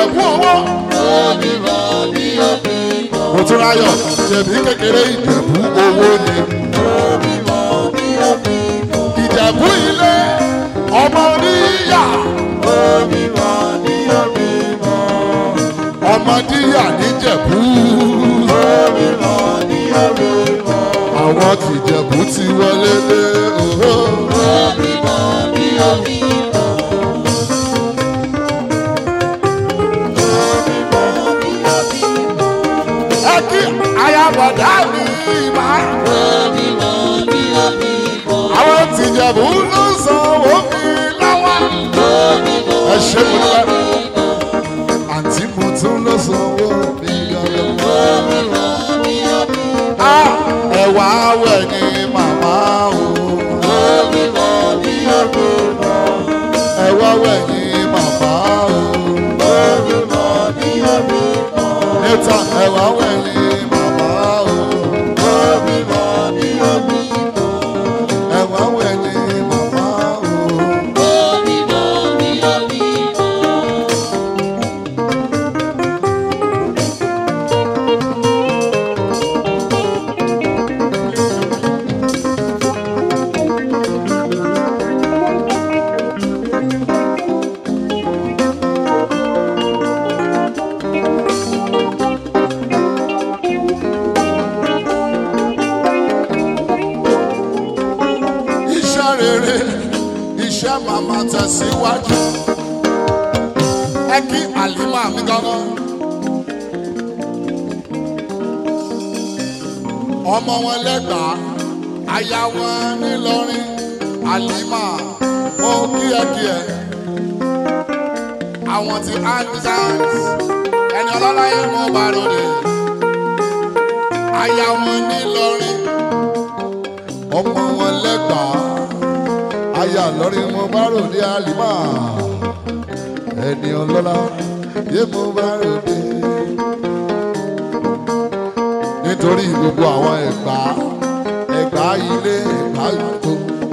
ìjẹ̀bú owó. mo tún ráyọ̀ jẹ̀bí kékeré ìjẹ̀bú owó ni. ìjẹ̀bú ilé ọmọ níyà ọmọ níyà níjẹ̀bú. àwọn tìjẹ̀bú ti wọlé dé òhó. ẹ kí ayabọ̀dá mi máa. àwọn tìjẹ̀bú ló sanwó mi lọ́wọ́. ẹ ṣe mo dúpẹ́. àǹtí mo tún ló sanwó mi lọ́wọ́. Ah, ẹ̀wà awẹ̀ ni màmá o. ẹ̀wà awẹ̀ ni màmá o. níta ẹ̀wà awẹ̀ ni màmá o. ẹ̀wà awẹ̀ ni màmá o. iṣẹ́ rere iṣẹ́ màmá tẹ̀síwájú ẹ kí àlìmọ́ mi gángan. ọmọ wọn lẹ́gbàá aya wọn nílọrin àlìmọ́ mo kíẹ̀kíẹ̀ àwọn ti artisans ẹni ọlọ́láyé mo bá ròde aya wọn nílọrin ọmọ wọn lẹ́gbàá aya lọ́rin mo bá ròde àlìmọ́ ẹni ọlọ́lá yé mo bá ròde nítorí gbogbo àwọn ẹ̀gbá ẹ̀gbá ilé ẹ̀gbá ìkó.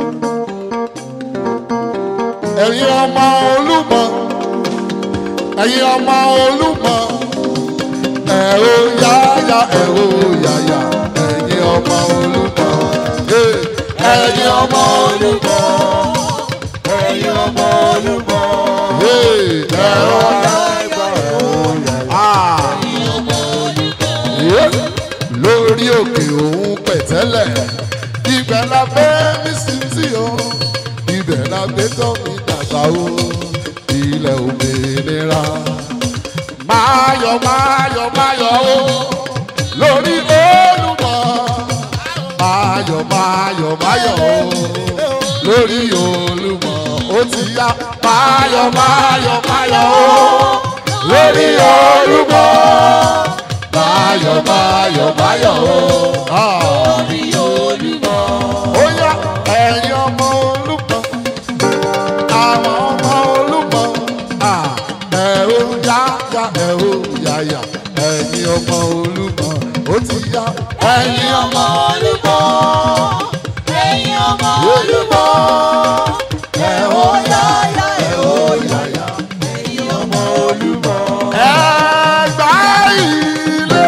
ẹ̀yin ọmọ olúmọ ẹ̀yin ọmọ olúmọ ẹ̀ ó yáyà ẹ̀ ó yáyà ẹ̀yin ọmọ olúmọ eh, ẹ̀yin ọmọ olúmọ Ẹ̀yin ọmọ olúmọ, eh, ẹ̀ ó láìpẹ́ òun Ah. Yeah. lórí òkè òun pẹ̀tẹ́lẹ̀ ibẹ̀ la gbé mi sí tí o ibẹ̀ la gbé tọ́ mi dàgbà o ilẹ̀ òmìnira. máyọ̀ máyọ̀ máyọ̀ o lórí olùmọ̀ máyọ̀ máyọ̀ máyọ̀ o lórí olùmọ̀ ó ti yá máyọ̀ máyọ̀ máyọ̀ o lórí olùmọ̀ báyọ̀ báyọ̀ báyọ̀ o. Orí olúmọ, ó yá ẹ̀yin ọmọ olúmọ àwọn ọmọ olúmọ ẹ̀ ó yá yá ẹ̀ ó yá yá ẹ̀yin ọmọ olúmọ ó ti yá ẹ̀yin ọmọ olúmọ, ẹ̀yin ọmọ olúmọ, ẹ̀ ó yá yá ẹ̀ ó yá yá ẹ̀yin ọmọ olúmọ. ẹ̀gbá ilé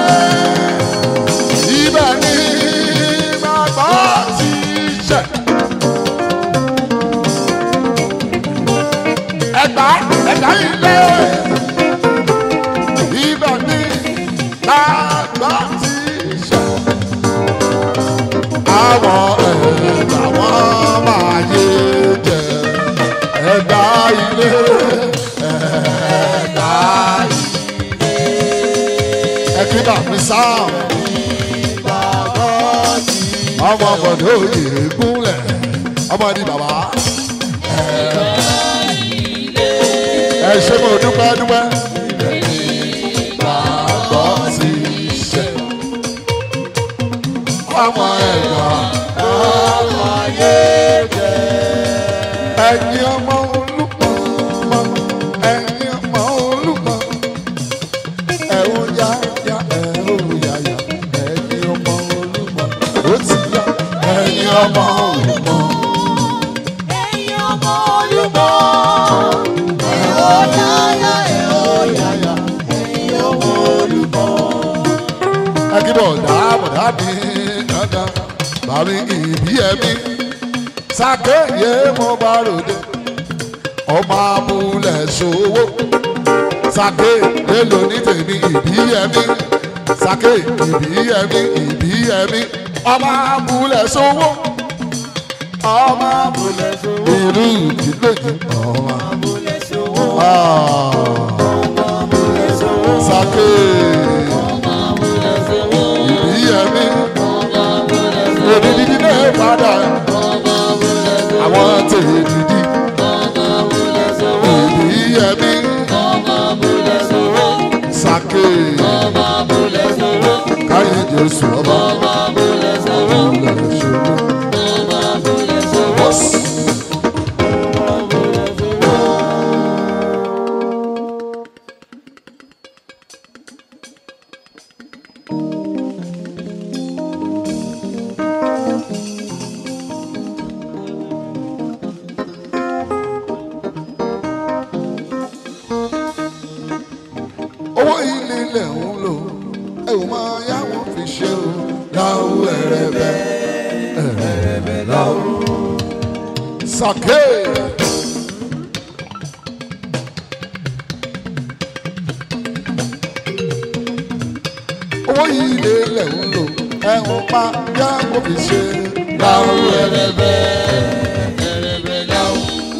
ibẹ̀ ni bàbá ti ṣẹ̀. ẹ̀gbá ẹ̀gbá ilé ibẹ̀ ni bàbá ti ṣẹ̀. àwọn ẹ̀gbá wọn máa yé jẹ ẹ̀gbá ilé ẹ̀gbá ilé. ẹ̀kíbà mi sáà ọmọ bọ̀dọ̀ òye gúnlẹ̀ ọmọ ní bàbá. ẹ ṣe mo dúpẹ́ dúpẹ́. bàbá ti ṣe ọmọ ẹ̀gbà ọmọ ayé jẹ. ẹ̀yin ọmọ olùkọ́ ẹ̀yin ọmọ olùkọ́ ẹ̀ ó yá yá ẹ̀ ó yá yá ẹ̀yin ọmọ olùkọ́ ó ti yá ẹ̀yin ọmọ olùkọ́. Ẹ̀yin ọmọ olúmọ, ẹ̀ ó yáyá, ẹ̀ ó bọ̀dá bọ̀dá mi gangan bàmí ìbí ẹ̀mí sàkéyé mo bá ròde ọmọ abúlé ṣòwò sàké èlò ní tèmi ìbí ẹ̀mí sàké ìbí ẹ̀mí ìbí ẹ̀mí ọmọ abúlé ṣòwò ọmọ abúlé ṣòwò ìlú ìdílé ọmọ Abúlé ṣòwò, ah, abúlé ṣòwò, sàké abúlé ṣòwò, ìbí ẹ̀mí abúlé ṣòwò, èmi dídí náà padà abúlé ṣòwò, àwọn tèmi dídí abúlé ṣòwò, ìbí ẹ̀mí abúlé ṣòwò, sàké abúlé ṣòwò, káyé jésù ọba abúlé ṣòwò, abúlé ṣòwò. abúlé ṣòwò. Bọ́s. owó ilé ilẹ̀ ń lò ẹ ò máa yáwó fi ṣe o láwù ẹ̀rẹ̀bẹ̀ ẹ̀rẹ̀bẹ̀ láwù. sàké. owó ilé ilẹ̀ ń lò ẹ ò máa yáwó fi ṣe láwù ẹ̀rẹ̀bẹ̀ ẹ̀rẹ̀bẹ̀ láwù.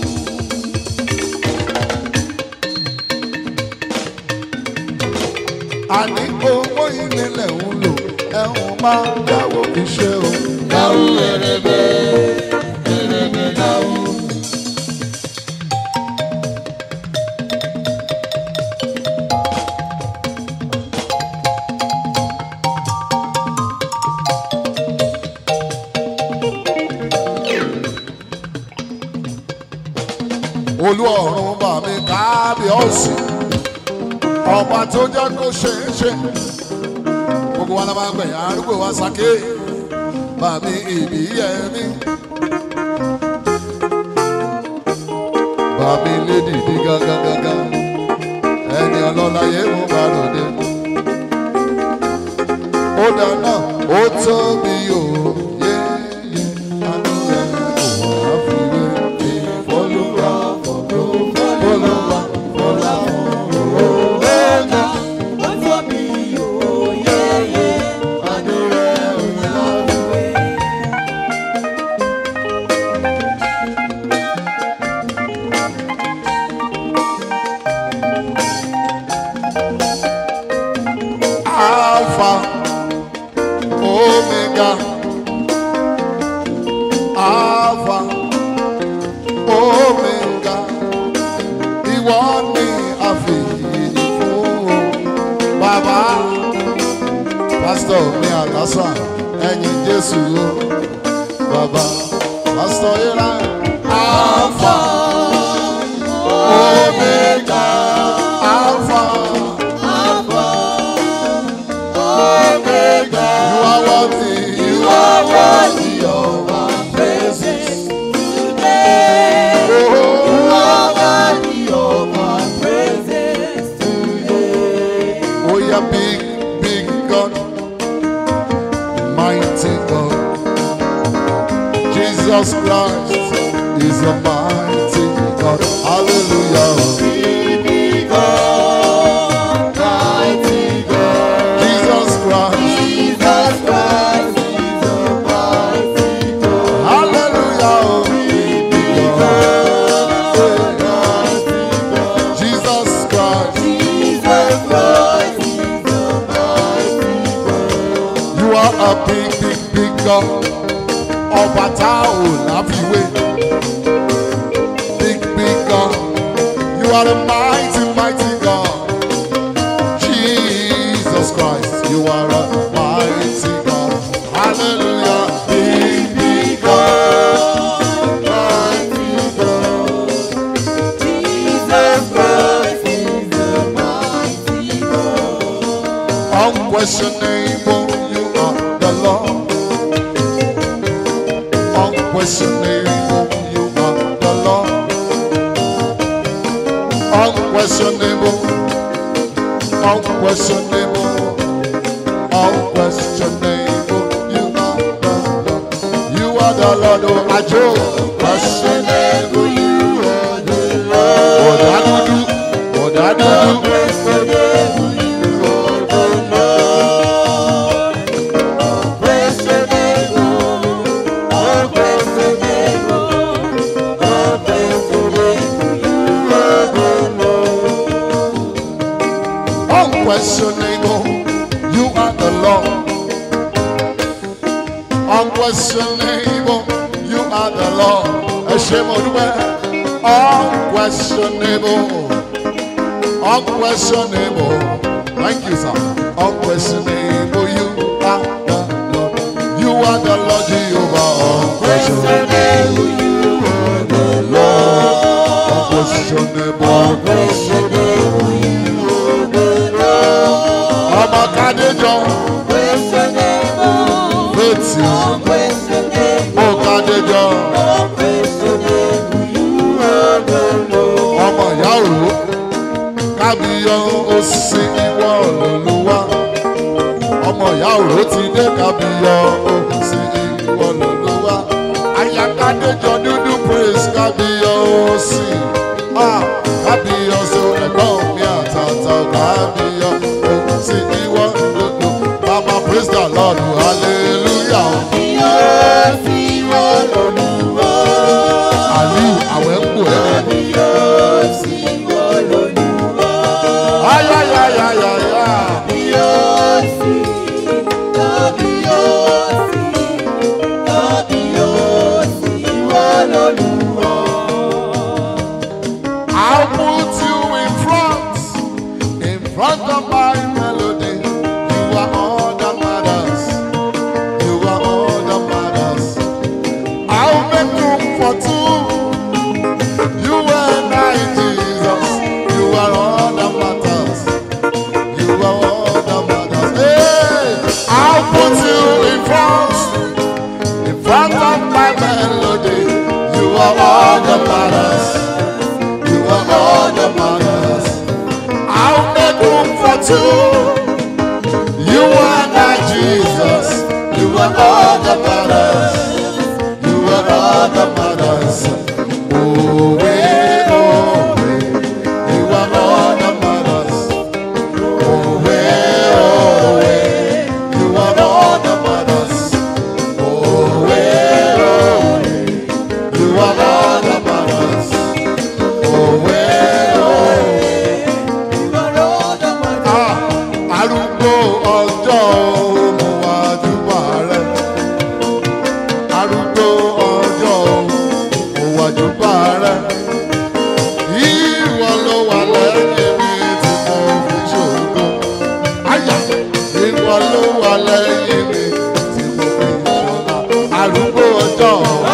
àní owó ilé ilẹ̀ ń lò ẹ ò máa yáwó fi ṣe o láwù ẹ̀rẹ̀bẹ̀ ẹ̀rẹ̀bẹ̀ láwù. olú ọ̀run bá mi kábíọ́sì ọba tó jẹ́ kó ṣe é ṣe gbogbo wa la máa gbẹ̀yìn arúgbó wa sàké bá mi ìbí ẹ̀mí bá mi lédi ní gángan gángan ẹni ọlọ́lá yé mo bá ròde ó dáná ó tóbi o yé yé àánú rẹ̀ kò wá fi wé mi fọlùwà fọlùwà fọlùwà fọlùwà. Ó tóbi òyeyè, àánú rẹ̀ ò láfiwé. Alpha, Omega, Alpha, Omega, ìwọ ni àfihàn fún o. Bàbá, pásítọ̀ mi àlásà, ẹ̀yìn Jésù o. Bàbá, pásítọ̀ Ira, Alpha, Omega, Alpha. You are worthy, you are worthy of our praises. Oh, yeah, big, big God, mighty God. Jesus Christ is a mighty God. Hallelujah. Jesus Christ. Hallelujah. Jesus Christ. You are a big, big, big God. Ọba tá ò láfiwé. Big, big God. You are a mighty, mighty God. Jesus Christ, you are a mighty God. Hallelujah. Big, big God. Mighty God. Unquestionable, you are the Lord. Unquestionable, you are the Lord. Unquestionable, unquestionable, unquestionable. You are the Lord. You are the Lord, oh Ajo. Unquestionable, you are the Lord. Odadudu, Odadudu. Unquestionable, you are the Lord. Unquestionable, you are the Lord. Ẹ ṣé mo dúpẹ́. Unquestionable, unquestionable. Thank you, sir. Unquestionable, you are the Lord. You are the Lord Jehovah. Unquestionable, you are the Lord. Unquestionable. Ọmọ Kádéjọ, Fẹ́tì, Ó Kádéjọ, ọmọ ìyá òró, Kábíyọ òsì ìwọ lòlúwa. Ọmọ ìyá òró ti dé Kábíyọ òsì ìwọ lòlúwa. Aya Kádéjọ dúdú praise Kábíyọ òsì. Ah, Kábíyọ sọ ẹ̀gbọ́n mi àtàtà Kábíyọ òsì ìwọ lòlú. Mama praise the Lord hallelujah. Àlíù àwẹ̀ ń pò ẹ́. Ayayayayaya. I'll put you in front, in front of my melody. You are all that matters. You are all that matters. I'll make room for two. You and I, Jesus. You are all that matters. You are all that matters. Hey, I'll put you in front, in front of my melody. You are all that matters. You are all that matters. I'll make room for two. You and I, Jesus. You are all that matters. You are all that matters. Oh, way, oh, way. You are all that matters. Oh, way, oh, way. You are all that matters. Oh, way, oh, way. You are all that matters. Oh, way, oh, way. Ah, arúgbó ọjọ́ mo wá júbà rẹ̀. arúgbó ọjọ́ mo wá júbà rẹ̀. ìwọ ló wà lẹ́yìn mi tí mo fi ṣògo. àyà ìwọ ló wà lẹ́yìn mi tí mo fi ṣògo. arúgbó ọjọ́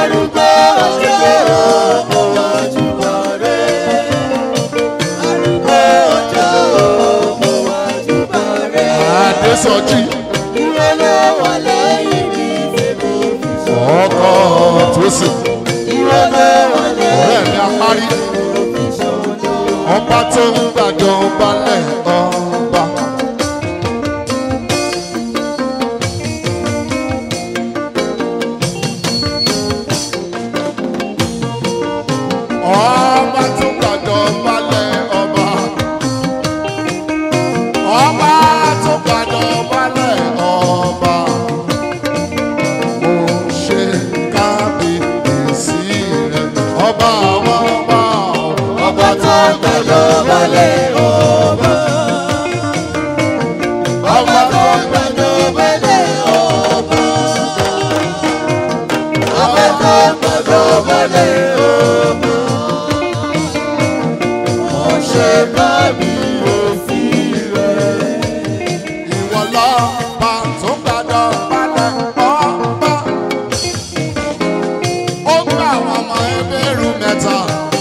àdésọjí ọkọ̀ tó sì ọ̀rẹ́ mi apárí ọba tó ń gbàjọ balẹ̀ ọba. ọba tó gbàjọ balẹ̀ ọba. ọba tó gbàjọ balẹ̀ ọba. mo ṣe kábíyèsí rẹ̀ ọba àwọn ọba ọba tó gbàjọ balẹ̀ ọba. ọba tó gbàjọ balẹ̀ ọba. ọba tó gbàjọ balẹ̀ ọba. mo ṣe kábíyèsí rẹ̀. Ìwọ lọ́ba tó gbàdọ̀ balẹ̀ ọba. Ó gbà àwọn ọmọ ẹgbẹ́rún mẹ́ta.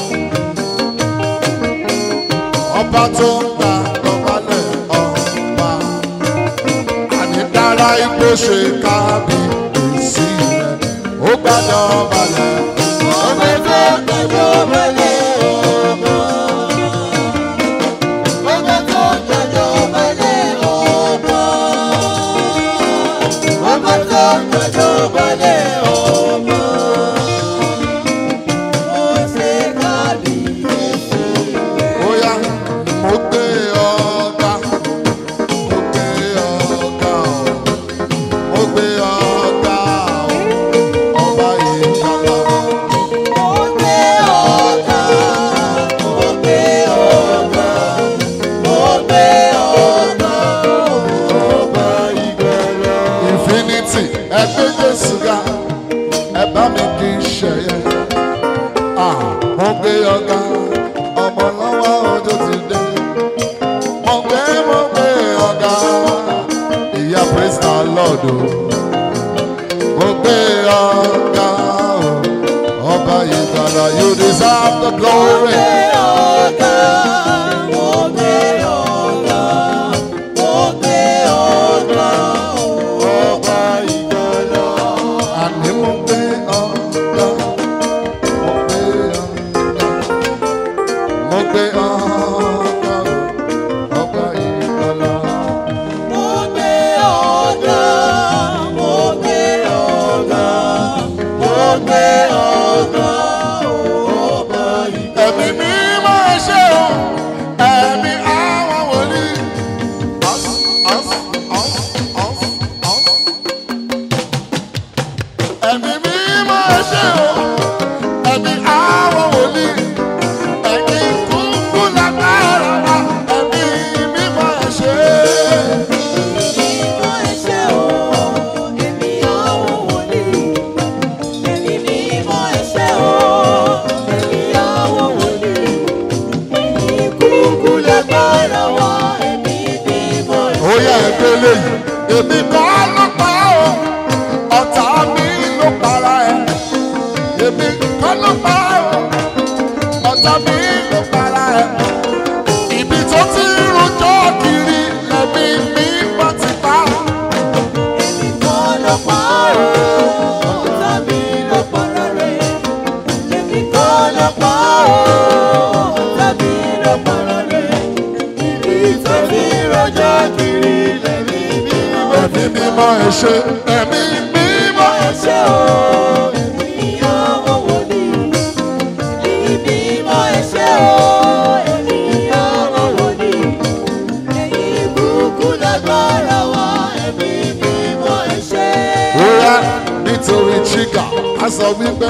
Ọba tó gbàdọ̀ balẹ̀ ọba. Àní dára igbó ṣe kábíyèsí rẹ̀. Ó gbàdọ̀ balẹ̀. Ọba tó gbàdọ̀ balẹ̀ ọba. Ọba tó gbàdọ̀ balẹ̀ ọba. You deserve the glory. Ọba ìgbàlà. Àní mo gbé ọ̀gá, mo gbé ọ̀gá, mo gbé ọ̀gá, ọba ìgbàlà. Ẹ̀mí mímọ́ ẹ ṣé o, ẹ̀mí àwọn wòlíì. Ọ̀s, ọ̀s, ọ̀s, ọ̀s, ọ̀s. Ẹ̀mí mímọ́ ẹ ṣé o, ẹ̀mí àwọn wòlíì. Ẹ̀yin kúkú lágbára wa, ẹ̀mí mímọ́ ẹ ṣé. Ó yẹ ẹgbẹ́ léyìí, èmi kọ́ ló pa ọ́, ọ̀tá mi ló para ẹ̀. Èmi kọ́ ló pa ọ́, ọ̀tá mi ló para ẹ̀. Ibi tó ti rojọ́ kiri, ẹ̀mí mi bá ti pa. Ẹ̀mí mímọ́ ẹ ṣé, ẹ̀mí mímọ́ ẹ ṣé. Bóyá nítorí chíkà, a sọ wípé.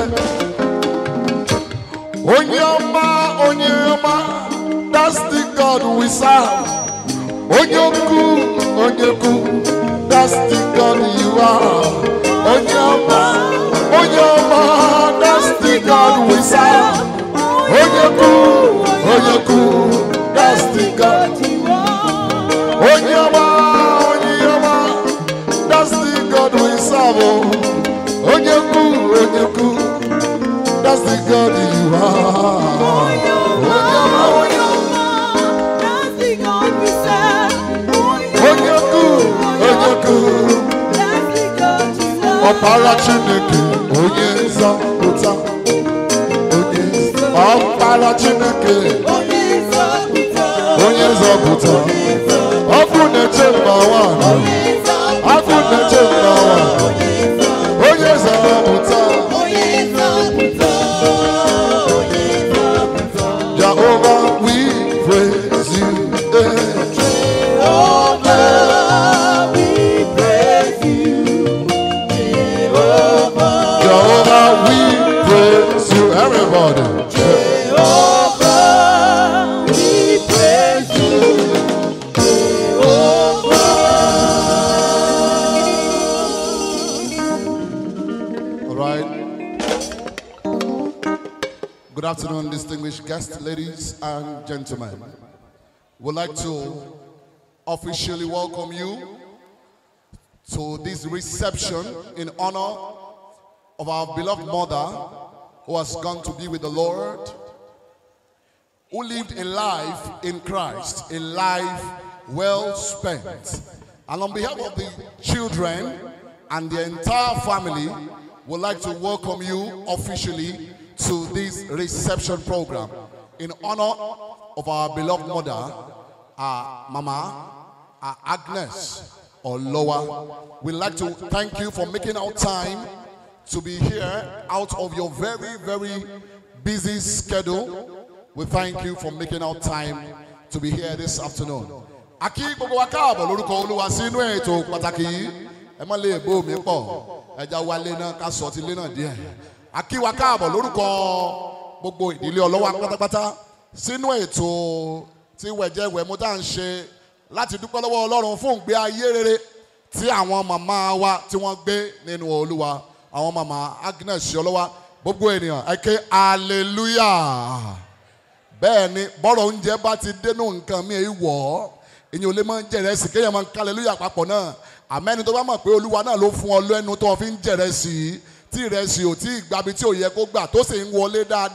Onye ọma, onye ọma, that's the God we serve. Onye okwu, onye okwu, that's the God you are. Onye ọma, onye ọma, that's the God we serve. Onye okwu, onye okwu, that's the God. Onye ọma, onye ọma, that's the God we serve. oh. Onye okwu, onye okwu, that's the God you are. Onye okwu, onye okwu. ọkpara chineke onye nzọpụta onye ọkpara chineke onye nzọpụta ọkụ na-eche mba nwanyị ọkụ na-eche mba nwanyị onye nzọpụta jehova we praise you eh. jehova we praise you everybody all right good afternoon distinguished guests ladies and gentlemen we'd like to officially welcome you to this reception in honor of our beloved mother who has gone to be with the Lord, who lived a life in Christ, a life well spent. And on behalf of the children and the entire family, would like to welcome you officially to this reception program in honor of our beloved mother, our Mama, our Agnes or Loa. We'd like to thank you for making our time to be here out of your very, very busy schedule. We thank you for making our time to be here this afternoon. Akí gbogbo wa káàbọ̀ lórúkọ Olúwa sínú ètò pàtàkì yìí. Ẹ má lè bó mi pọ̀. Ẹja wálé náà ká sọ ti lé náà díẹ̀. Akí wa káàbọ̀ lórúkọ gbogbo ìdílé ọlọ́wà pátápátá sínú ètò tí wẹ̀jẹ̀wẹ̀mú tá à ń ṣe láti dúpẹ́ lọ́wọ́ Ọlọ́run fún ìgbé ayé rere tí àwọn màmá wa tí wọ́n gbé nínú Olúwa àwọn màmá Agnes Ṣọlọ́wà gbogbo ènìyàn ẹ ké hallelujah bẹ́ẹ̀ ni bọ́rọ̀ oúnjẹ bá ti dénú nǹkan mi èyí wọ̀ ọ́ èyàn ò lè máa ń jẹ̀rẹ̀ sí kéèyàn máa ń hallelujah papọ̀ náà àmẹ́ni tó bá mọ̀ pé Olúwa náà ló fún ọ lẹ́nu tó fi ń jẹ̀rẹ̀ sí i tí ìrẹsì ò tí ì gbabi tí ò yẹ kó gbà tó sì ń wọlé dáadáa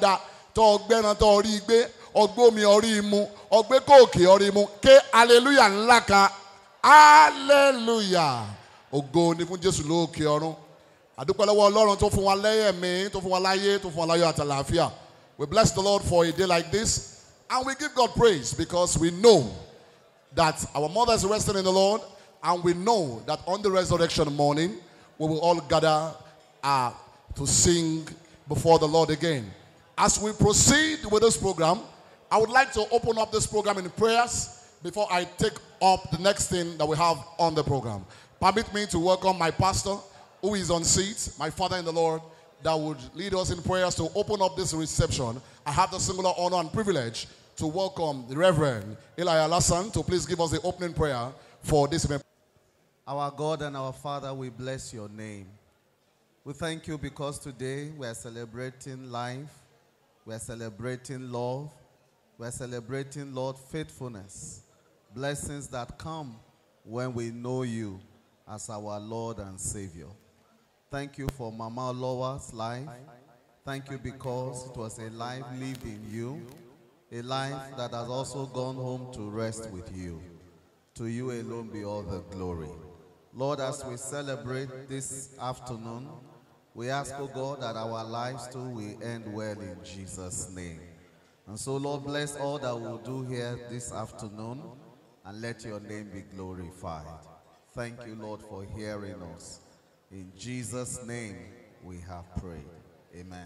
tó ọgbẹ́ran tó orí gbé ọgbómi orí mu ọgbẹ́ kòkè orí mu ké hallelujah ńlá kan hallelujah ògo ni fún jésù lóòkè ọ̀run àdúpẹ́ lọ́wọ́ ọlọ́run tó fún wa lẹ́yẹ̀mí tó fún wa láyé tó fún wa láyọ̀ àtàlàáfíà we bless the lord for a day like this and we give god praise because we know that our mother is resting in the lord and we know that on the resurrection morning we will all gather uh, to sing before the lord again as we proceed with this program i would like to open up this program in prayers before i take up the next thing that we have on the program permit me to welcome my pastor who is on seat, my father in the Lord, that would lead us in prayers to open up this reception. I have the singular honor and privilege to welcome the Reverend Eli Alassan to please give us the opening prayer for this event. Our God and our Father, we bless your name. We thank you because today we are celebrating life, we are celebrating love, we are celebrating, Lord, faithfulness, blessings that come when we know you as our Lord and Savior. Thank you for Mama Loa's life. Thank you because it was a life lived in you, a life that has also gone home to rest with you. To you alone be all the glory. Lord, as we celebrate this afternoon, we ask, O God, that our lives too will end well in Jesus' name. And so, Lord, bless all that we'll do here this afternoon and let your name be glorified. Thank you, Lord, for hearing us. In Jesus' name we have prayed. Amen.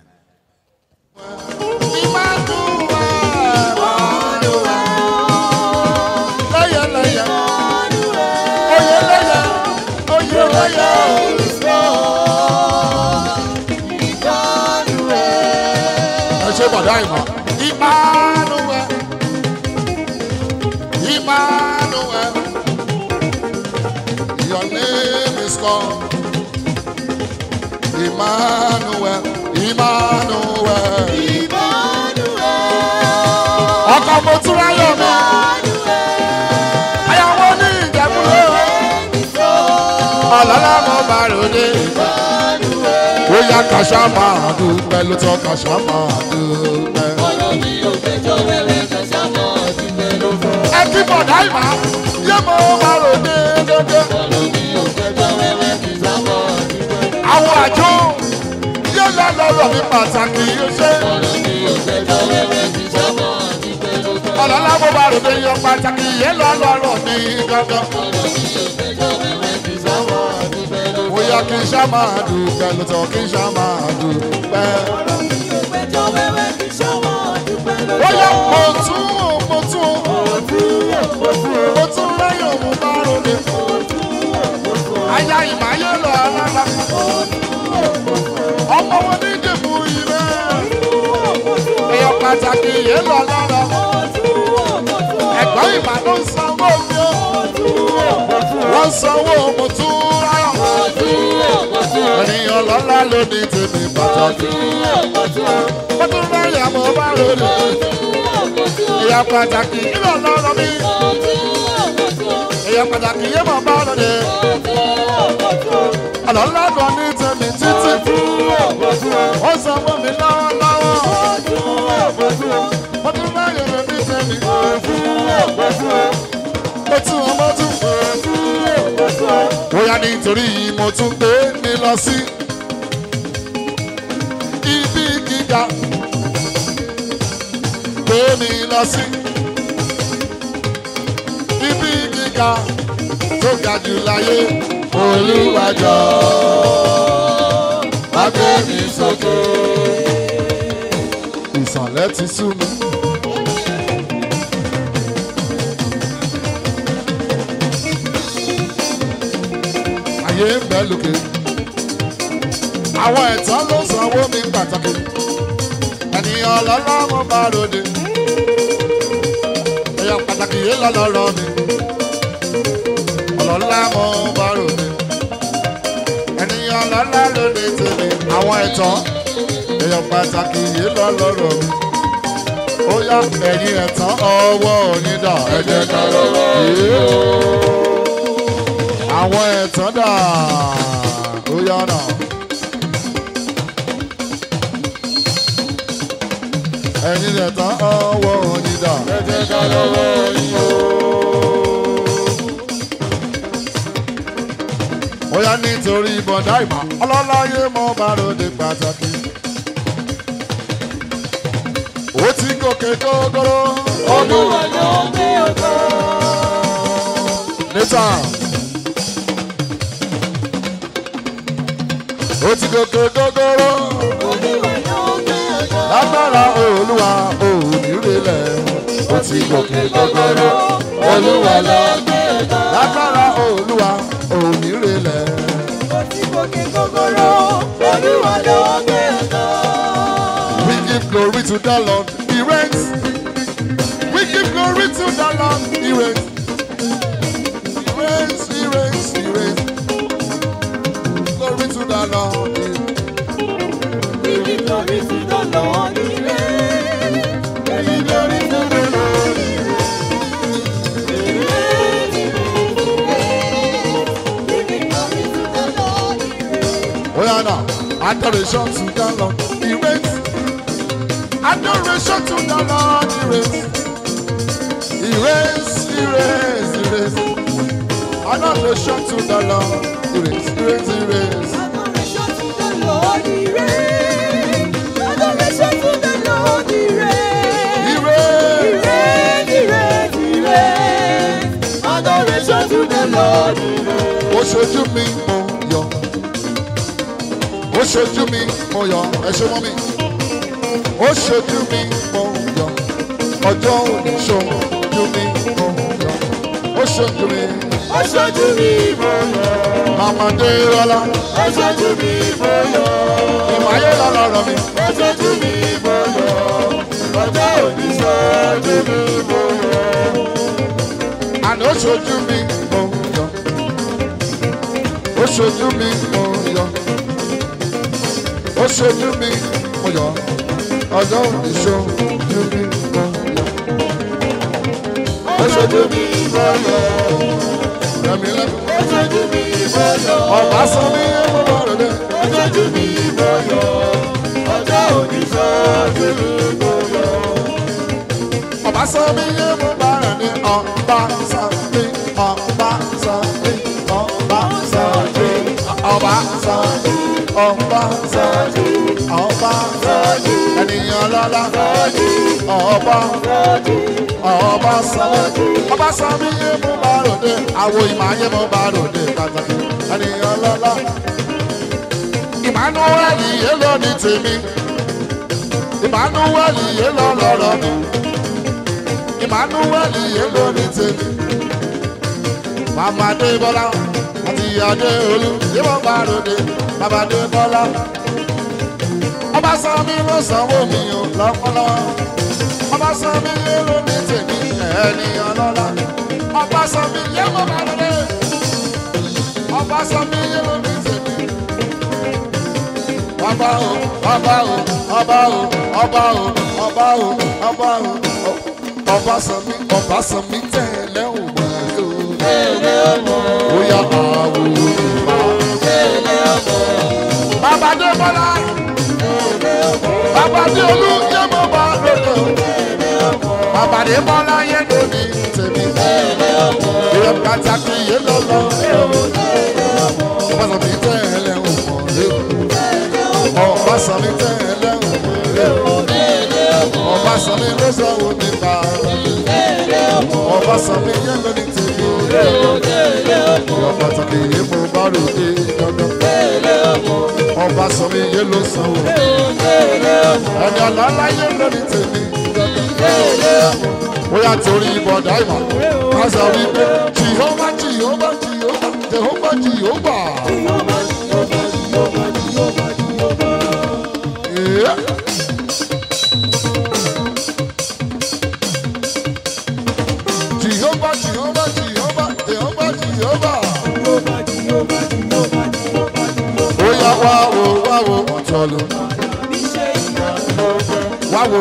ẹ ṣe bọ̀dá ìmọ̀. Emmanuel, Emmanuel, your name is called Emmanuel, Emmanuel. Ọkọ̀ mo tún ráyọ̀ mi. Ayáwó ní ìjẹ́kúrò. Ọ̀lọ́lá mo bá ròde. Ó yá kàṣá máa dúpẹ́ ló tọ́ kàṣá máa dúpẹ́. Ẹ kí bọ̀dá ìmọ̀ yé mo bá ròde dédé. Àwọn àjọ yé lọ lọ́rọ̀ mi pàtàkì yóò ṣe. Ọ̀lọ́lá mo bá ròde yan pàtàkì yé lọ lọ́rọ̀ mi gángan. Bóyá kí n ṣá máa dúpẹ́ ló tọ́ kí n ṣá máa dúpẹ́. Bóyá mo tún mo tún mo tún lẹ́yìn mo bá ròde. Aya ìmáyé lọ alára. Ọmọ wọn ní ìdìbò ìrẹ́. Èèyàn pàtàkì yé lọ lára. Ẹ̀gbọ́n ìmà ló ń sanwó mi ó. Wọ́n sanwó mo tún ráyọ̀. Ènìyàn lọ́lá ló ní tèmi pàtàkì. Mo tún ráyọ̀ mo bá ròde. Èèyàn pàtàkì yé lọ lọ́rọ̀ mi. Èèyàn pàtàkì yé mọ̀ bá ròde. Ọlọ́lá kan ní tèmi títí. Ó sanwó mi lọ́wọ́lọ́wọ́. Mo tún ráyọ̀ ló ní tèmi. Mo tún ọmọ tún. Bóyá nítorí mo tún gbé mi lọ sí ibi gíga. Gbé mi lọ sí ibi gíga tó ga jù láyé. Olúwàjọ́ wá gbé mi sókè. Ìsànlẹ̀ ti sú mi. ayé ń bẹ lókè. Àwọn ẹ̀tàn ló sanwó mi pàtàkì. Ènìyàn ọlọ́lá mo bá ròde. Èèyàn pàtàkì yé lọ́lọ́rọ́ mi. Ọlọ́lá mo bá ròde. Ènìyàn ọlọ́lá lóde tèmi. Àwọn ẹ̀tàn. Èèyàn pàtàkì yé lọ́lọ́rọ́ mi. Ó yá ẹ̀yin ẹ̀tàn ọwọ́ yín dà ẹ jẹ́ ká lọ́wọ́ yìí àwọn ẹ̀tàn dà ó yára. ẹ̀yin rẹ̀ tán ọwọ́ yín dà. ẹ jẹ́ ká lọ́wọ́ yín o. ó yá nítorí bọ̀dá ìmọ̀ ọlọ́láyé mọ́ bá ròde pàtàkì. ó ti gòkè gógóró. olúwa ló gbé ọkọ. níta. ó ti gòkè gógóró. olúwa ló gbé ọkọ. lágbára olúwa òmìnirelẹ̀. ó ti gòkè gógóró. olúwa ló gbé ọkọ. lágbára olúwa òmìnirelẹ̀. ó ti gòkè gògòrò. olúwa ló gbé ọkọ. We give glory to the Lord, He reigns. We give glory to the Lord, He reigns. He reigns, He reigns, He reigns. Glory to the Lord. He We give glory to the Lord. He reigns. We give glory to the Lord. He reigns. He reigns. He reigns. We give glory to the Lord. He reigns. Oh yeah, now. Adoration to the Lord, He reigns. Adoration to the Lord, He reigns. He reigns, He reigns, He reigns. Adoration to the Lord, He reigns, He reigns, He reigns. Adoration to the Lord. He reigns. Adoration to the Lord. He reigns. He He reigns. reigns. He reigns. He reigns. Adoration to the Lord. He reigns. ó ṣojú mi mo yọ ó ṣojú mi mo yọ ẹ ṣe mọ́ mi ó ṣojú mi mo yọ ọjọ́ òní ṣojú mi mo yọ ó ṣojú mi Ó ṣojú mi mo yọ̀. màmá dé rọlá Ó ṣojú mi mo yọ̀. ìmọ̀ayé lọ́lọ́rọ̀ mi Ó ṣojú mi mo yọ̀. Ọjọ́ òní ṣojú mi mo yọ̀. àná ó ṣojú mi mo yọ ó ṣojú mi mo yọ ó ṣojú mi mo yọ ọjọ́ òní ṣojú mi mo yọ. Ó ṣojú mi mo yọ̀. Rẹ̀mí lẹ́nu. Ó ṣojú mi mo yọ̀. Ọba sọ mí ẹ̀mú lọ́rọ̀ dẹ̀. Ó ṣojú mi mo yọ̀. Ọjọ́ òní ṣojú mi mo yọ̀. Ọba sọ mí ẹ̀mú lọ́rọ̀ dẹ̀. Ọba sọ mí, ọba sọ mí, ọba sọ mí, ọba sọ mí, ọba sọ mí, ọba sọ mí. Ènìyàn lọ́la. Ọba ọba sọ mí. Ọba sọ mí ẹ̀mú lọ́rọ̀ dẹ̀. Àwo ìmọ̀ ayé mo bá rò dé pàtàkì. Ènìyàn lọ́la. Emmanuel yé lọ ní tèmi. Emmanuel yé lọ lọ́rọ̀ mi. Emmanuel yé lọ ní tèmi. Màmá Adébọ́lá àti Adé Olú yíwọ́n bá ròde. Bàbá Adébọ́lá. Ọba Sami ló sanwó mi ò lọ́pọ̀lọ́. Ọba Sami yé lọ ní tèmi. Ènìyàn lọ́la. Ọba Sami yé mọ́ bá ròde. Ọba Sami yé lọ ní tèmi ọba o ọba o ọba o ọba o ọba o ọba o ọba sọmi ọba sọmi tẹlẹ o wọlé o. bóyá àwò yorùbá. bàbá dé bọ́lá bàbá dé olú yé mo bá lòdò. bàbá dé bọ́lá yé lóní tèmi. ìyẹ pàtàkì yé lọ́lọ́. ọba sọmi tẹlẹ o wọlé o ọba sami tẹ ẹlẹ́wọ̀n rẹ̀ ọba sami ló sọ̀rọ̀ mi bá ọba sami yẹn ló ní tèmi ọba pàtàkì yìí mo bá ròde dandan ọba sami yẹn ló sọ̀rọ̀ ẹni ọ̀làlá yẹn ló ní tèmi dandan bóyá torí bọ̀dá ìmọ̀ kásá wípé jìhóbá jìhóbá jìhóbá jìhóbá jìhóbá. Yeah. Jehovah, Jehovah, Jehovah, Jehovah, Jehovah. Oya wá wo wá wo ọ̀tọ̀lù. Wá wo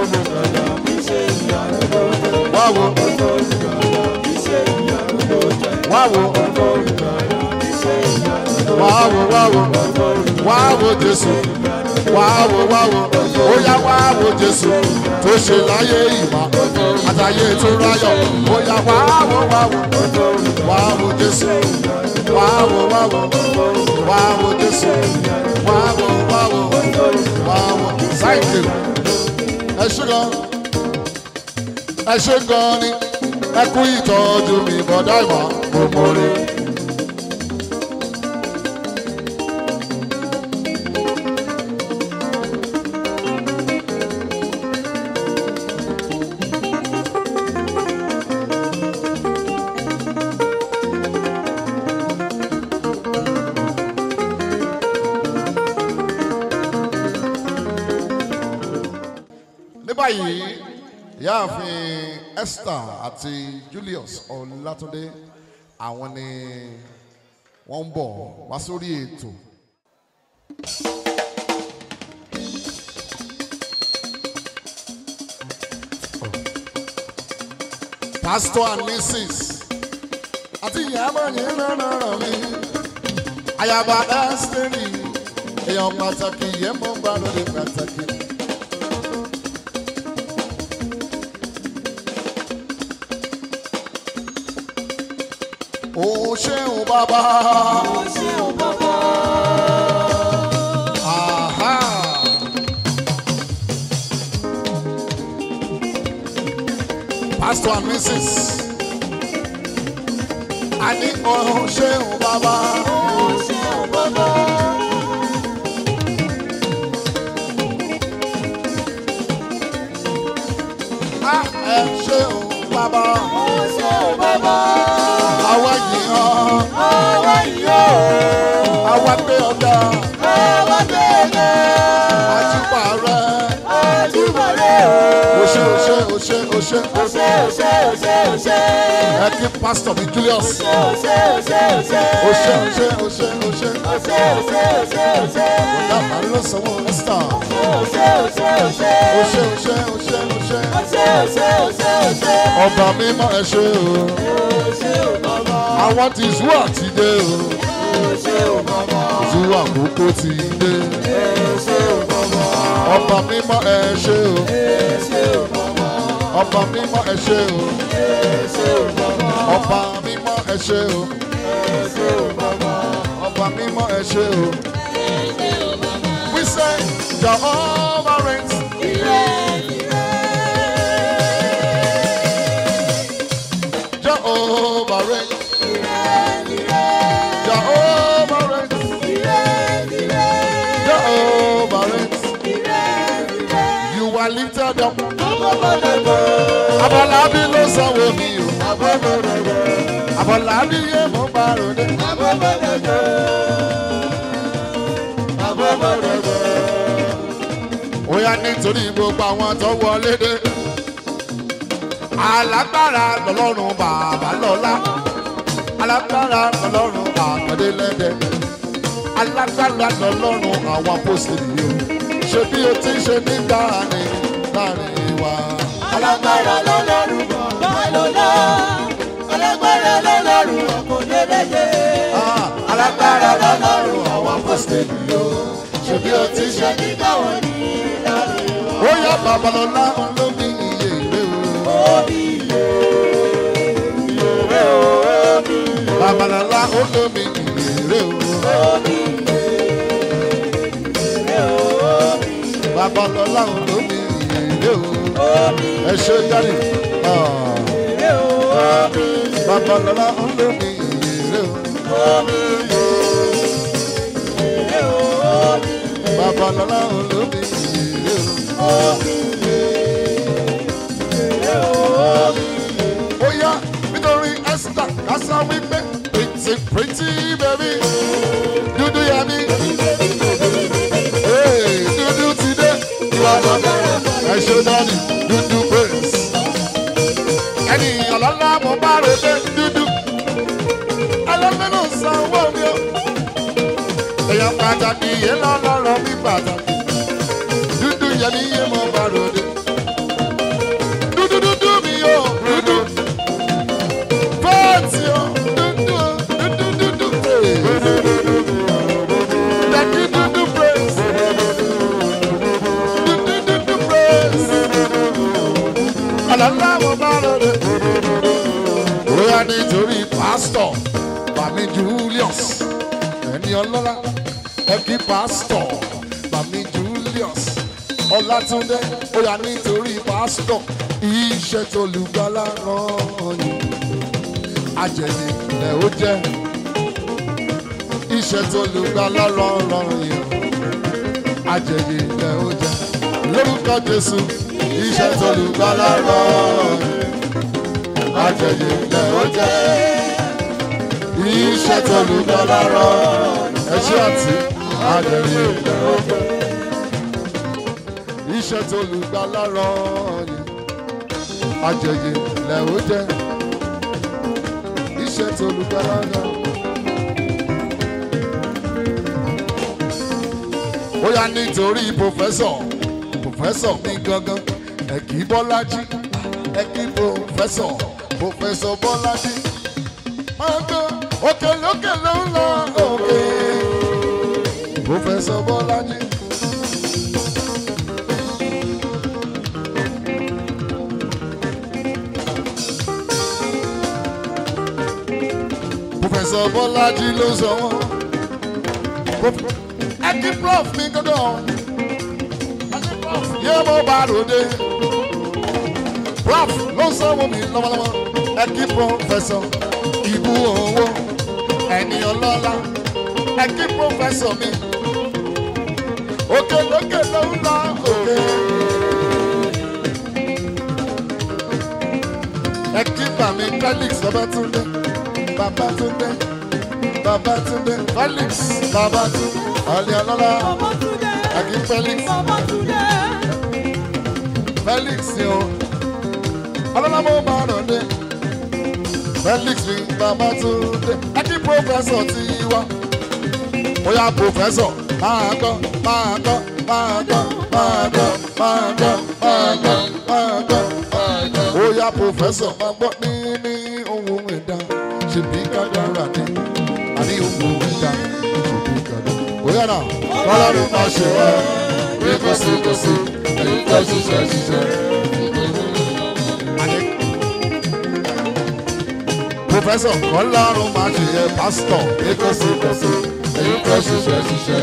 wá wo wá wo wàá wò wàá wò wàá wò jésù wàá wò wàá wò ó yá wàá wò jésù tó ṣe láyé ìwà àtàyè tó ráyọ̀ ó yá wàá wò wàá wò wàá wò jésù wàá wò wàá wò wàá wò jésù wàá wò wàá wò wàá wò thank you ẹ ṣe gan ẹ ṣe gan ni ẹ kú ìtọ́jú mi bọ̀dá ìwà mo mọ̀ rí. ní báyìí ìyáàfin esther àti julius ọlátúndé àwọn ni wọ́n ń bọ̀ wá sórí ètò. pastor and mrs àti ìyàbọ̀ yìí rárá mi ayaba ẹ́sítẹ́rì èèyàn pàtàkì yẹn mọ́ bá lórí pàtàkì. Ó ṣeun bàbá. Ó ṣeun bàbá. Aha. Pastor and Mrs. A ní ó ṣeun bàbá. Ó ṣeun bàbá. A ẹ ṣeun bàbá. Ó ṣeun bàbá. Àwa yìí hàn. Àwa yóò. Àwa gbé ọ̀gá. Àwa bẹ̀rẹ̀. Àtúpà rẹ̀. Àjùmọ̀lẹ́ o. O ṣe o ṣe o ṣe o ṣe. Ó ṣe ó ṣe ó ṣe ó ṣe. Ẹ kí Pastor mi Julius. Ó ṣe ó ṣe ó ṣe ó ṣe. O ṣe o ṣe o ṣe o ṣe. Ó ṣe ó ṣe ó ṣe ó ṣe. Dàbà ló sanwó Esther. Ó ṣe ó ṣe ó ṣe. O ṣe o ṣe o ṣe o ṣe. Ó ṣe ó ṣe ó ṣe ó ṣe. Ọba mímọ́ ẹ ṣe o. Ó ṣe ó bàbá. Àwọn ti zú àti dé o. Ó ṣe ó bàbá. Zú àkókò ti dé. Ó ṣe ó bàbá. Ọba mímọ́ ẹ ṣe o. Ó ṣe ó bàbá. Ọba mímọ́ ẹ ṣe o. Ó ṣe ó bàbá. Ọba mímọ́ ẹ ṣe o. Ó ṣe ó bàbá. Ọba mímọ́ ẹ ṣe o. We say Jehovah reigns. Jehovah reigns. Jehovah reigns. Jehovah reigns. You are lifted up. Abọ́lábí ló sanwó mi o. Abọ́lábí yé mo bá ròde. Ó yá nítorí gbogbo àwọn tó wọlé dé. Alágbára lọ́lọ́run bàbá lọ́lá. Alágbára lọ́lọ́run àkàndé lẹ́dẹ̀. Alágbára lọ́lọ́run àwọn apọ́sítélì yìí o. Ṣé bí o ti ṣe nígbà ni láàrin wa? Alágbára lọ́lọ́run bàbá lọ́lá. Alágbára lọ́lọ́run ọkùnrin Ah, Alágbára lọ́lọ́run àwọn apọ́sítélì yìí o. Ṣé bí o ti ṣe nígbà wọn ní láàrin wa. ó yá babalọ́lá olómi iye ìwé o. babalọ́lá olómi iye ìwé o. babalọ́lá olómi iye ìwé o. ẹ ṣe jáde. Ah. babalọ́lá olómi iye ìwé o. babalọ́lá olómi iye ìwé o. ó yá nítorí esther kásá wípé pretty pretty baby dúdú yá mi. Hey, dúdú ti dé ìbàdàn ẹ ṣe dání dúdú praise. ẹni ọlọ́lá mo bá rò dé dúdú ẹlẹ́mẹ́nu sanwó mi o. èèyàn pàtàkì yẹn lọ́lọ́rọ̀ mi pàtàkì dúdú yẹn mi yé mo bá rò dé. Dúdú dúdú mi o, dúdú. Fẹ́ẹ̀tì o, dúdú o, dúdú dúdú. Hey. yá nítorí pásítọ̀ bàmí Julius ẹni ọlọ́lá ẹ kí pásítọ̀ bàmí Julius Ọlátúndé ó yá nítorí pásítọ̀ iṣẹ́ tó lùgbàlà rán yìí ajẹ̀yìn lẹ̀ ó jẹ́ iṣẹ́ tó lùgbàlà rán rán yìí ajẹ̀yìn lẹ̀ ó jẹ́ lórúkọ Jésù iṣẹ́ tó lùgbàlà rán yìí ajẹ̀yìn lẹ̀ ó jẹ́ iṣẹ́ tó lùgbàlà rán ẹṣẹ́ àti ajẹ̀yìn lẹ̀ ó jẹ́ iṣẹ́ tó lùgbàlà rán yìí ajẹyẹ lẹ ó jẹ iṣẹ́ tó lùgbàlà rán. ó yá nítorí pòfẹ́sọ̀ pòfẹ́sọ̀ mi gangan ẹ̀kí bọ́lájí ẹ̀kí pòfẹ́sọ̀ pòfẹ́sọ̀ bọ́lájí máa gbọ́ òkè lókè ló ń lọ òkè pòfẹ́sọ̀ bọ́lájí. Professor Bọ́lájí ló sọ wọ́n. Prof- Ẹkí prof mi gọ́dọ̀. Ẹkí prof yé mo bá ròde. Prof ló sọ wọ́n mi lọ́wọ́lọ́wọ́. Ẹkí professor ìbú owó ẹni ọlọ́lá. Ẹkí professor mi. Òkè lókè ló ń lọ òkè. Ẹkí bàmí Felix Babátúndé. Babátúndé. Babátúndé. Felix Babátúndé. Ọ̀lẹ́ ọlọ́lá. Babátúndé. Ẹkí Felix. Babátúndé. Felix ni o. Ọlọ́lá mo máa rọ̀ dé. Felix ni Babátúndé. Ẹkí pòfẹ́sọ̀ ti wá. Ó yá pòfẹ́sọ̀ máa gbọ́ máa gbọ́ máa gbọ́ máa gbọ́ máa gbọ́ máa gbọ́ máa gbọ́ máa gbọ́. Ó yá pòfẹ́sọ̀ máa gbọ́ ní ní ohun ẹ̀dá ṣèbí kádàrá ni àní ohun ẹ̀dá ṣèbí kádàrá. Ó yá náà kọ́lọ́run máa ṣe wá bí kò sí kò sí èyí tó ṣiṣẹ́ ṣiṣẹ́. Àní pòfẹ́sọ̀ kọ́lọ́run máa ṣe yẹ pásítọ̀ bí kò sí kò sí èyí tó ṣiṣẹ́ ṣiṣẹ́.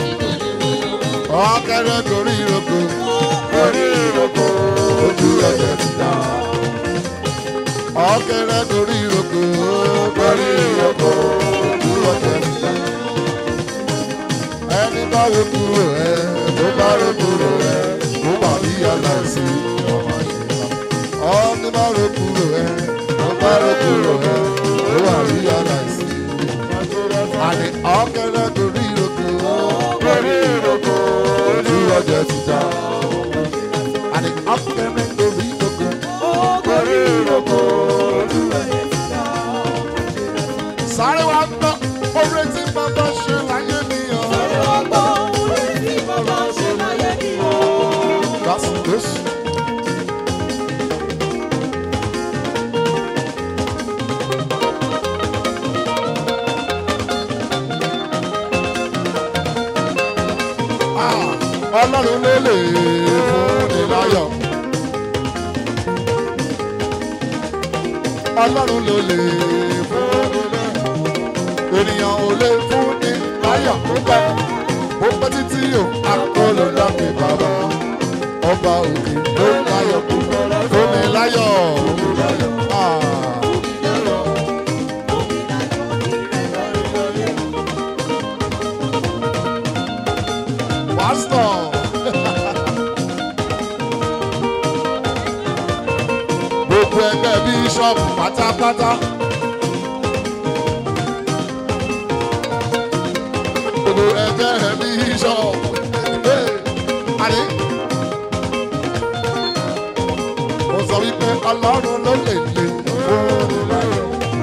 Ọ̀kẹ́rẹ́ torí ìrókò torí ìrókò ojú ẹ̀jẹ̀ ti dá. Ọ̀kẹ́rẹ́ torí ìrókò torí ìrókò ojú ẹ̀jẹ̀ ti dá. Ẹni bá wo kúrò ẹ tó bá ro kúrò ẹ tó bá rí aláìsí ọmọ àṣeyọrí. Ọ̀ni bá ro kúrò ẹ tó bá ro kúrò ẹ tó bá rí aláìsí. Àní ọ̀kẹ́rẹ́ torí ìrókò torí ìrókò ojú ẹ̀jẹ̀ ti dá. Àní ọ̀kẹ́rẹ́ torí ìrókò torí ìrókò ojú ẹ̀jẹ̀ ti dá. Sáré wa gbọ́ oore tí bàbá ṣe láyé mi o. Ọgbọ́n orí tí bàbá ṣe láyé ni o. That's this. Ah, Ọlọ́run ló lè fún ni láyọ̀. Ọlọ́run ló lè fún ni láyọ̀. Ènìyàn ò lè fún ni láyọ̀ púpẹ́. Ó pẹ́ títí o, àkọlù dábì bàbá. Ọba òkè ló láyọ̀ púpẹ́. Fún mi láyọ̀. Ah. Pastor. Gbogbo ẹgbẹ́ bíṣọ́ọ̀bù pátápátá. Gbogbo ẹgbẹ́ bíṣọ́ọ̀bù. Àní. Mo sọ wípé Ọlọ́run ló lè lè fún láyọ̀.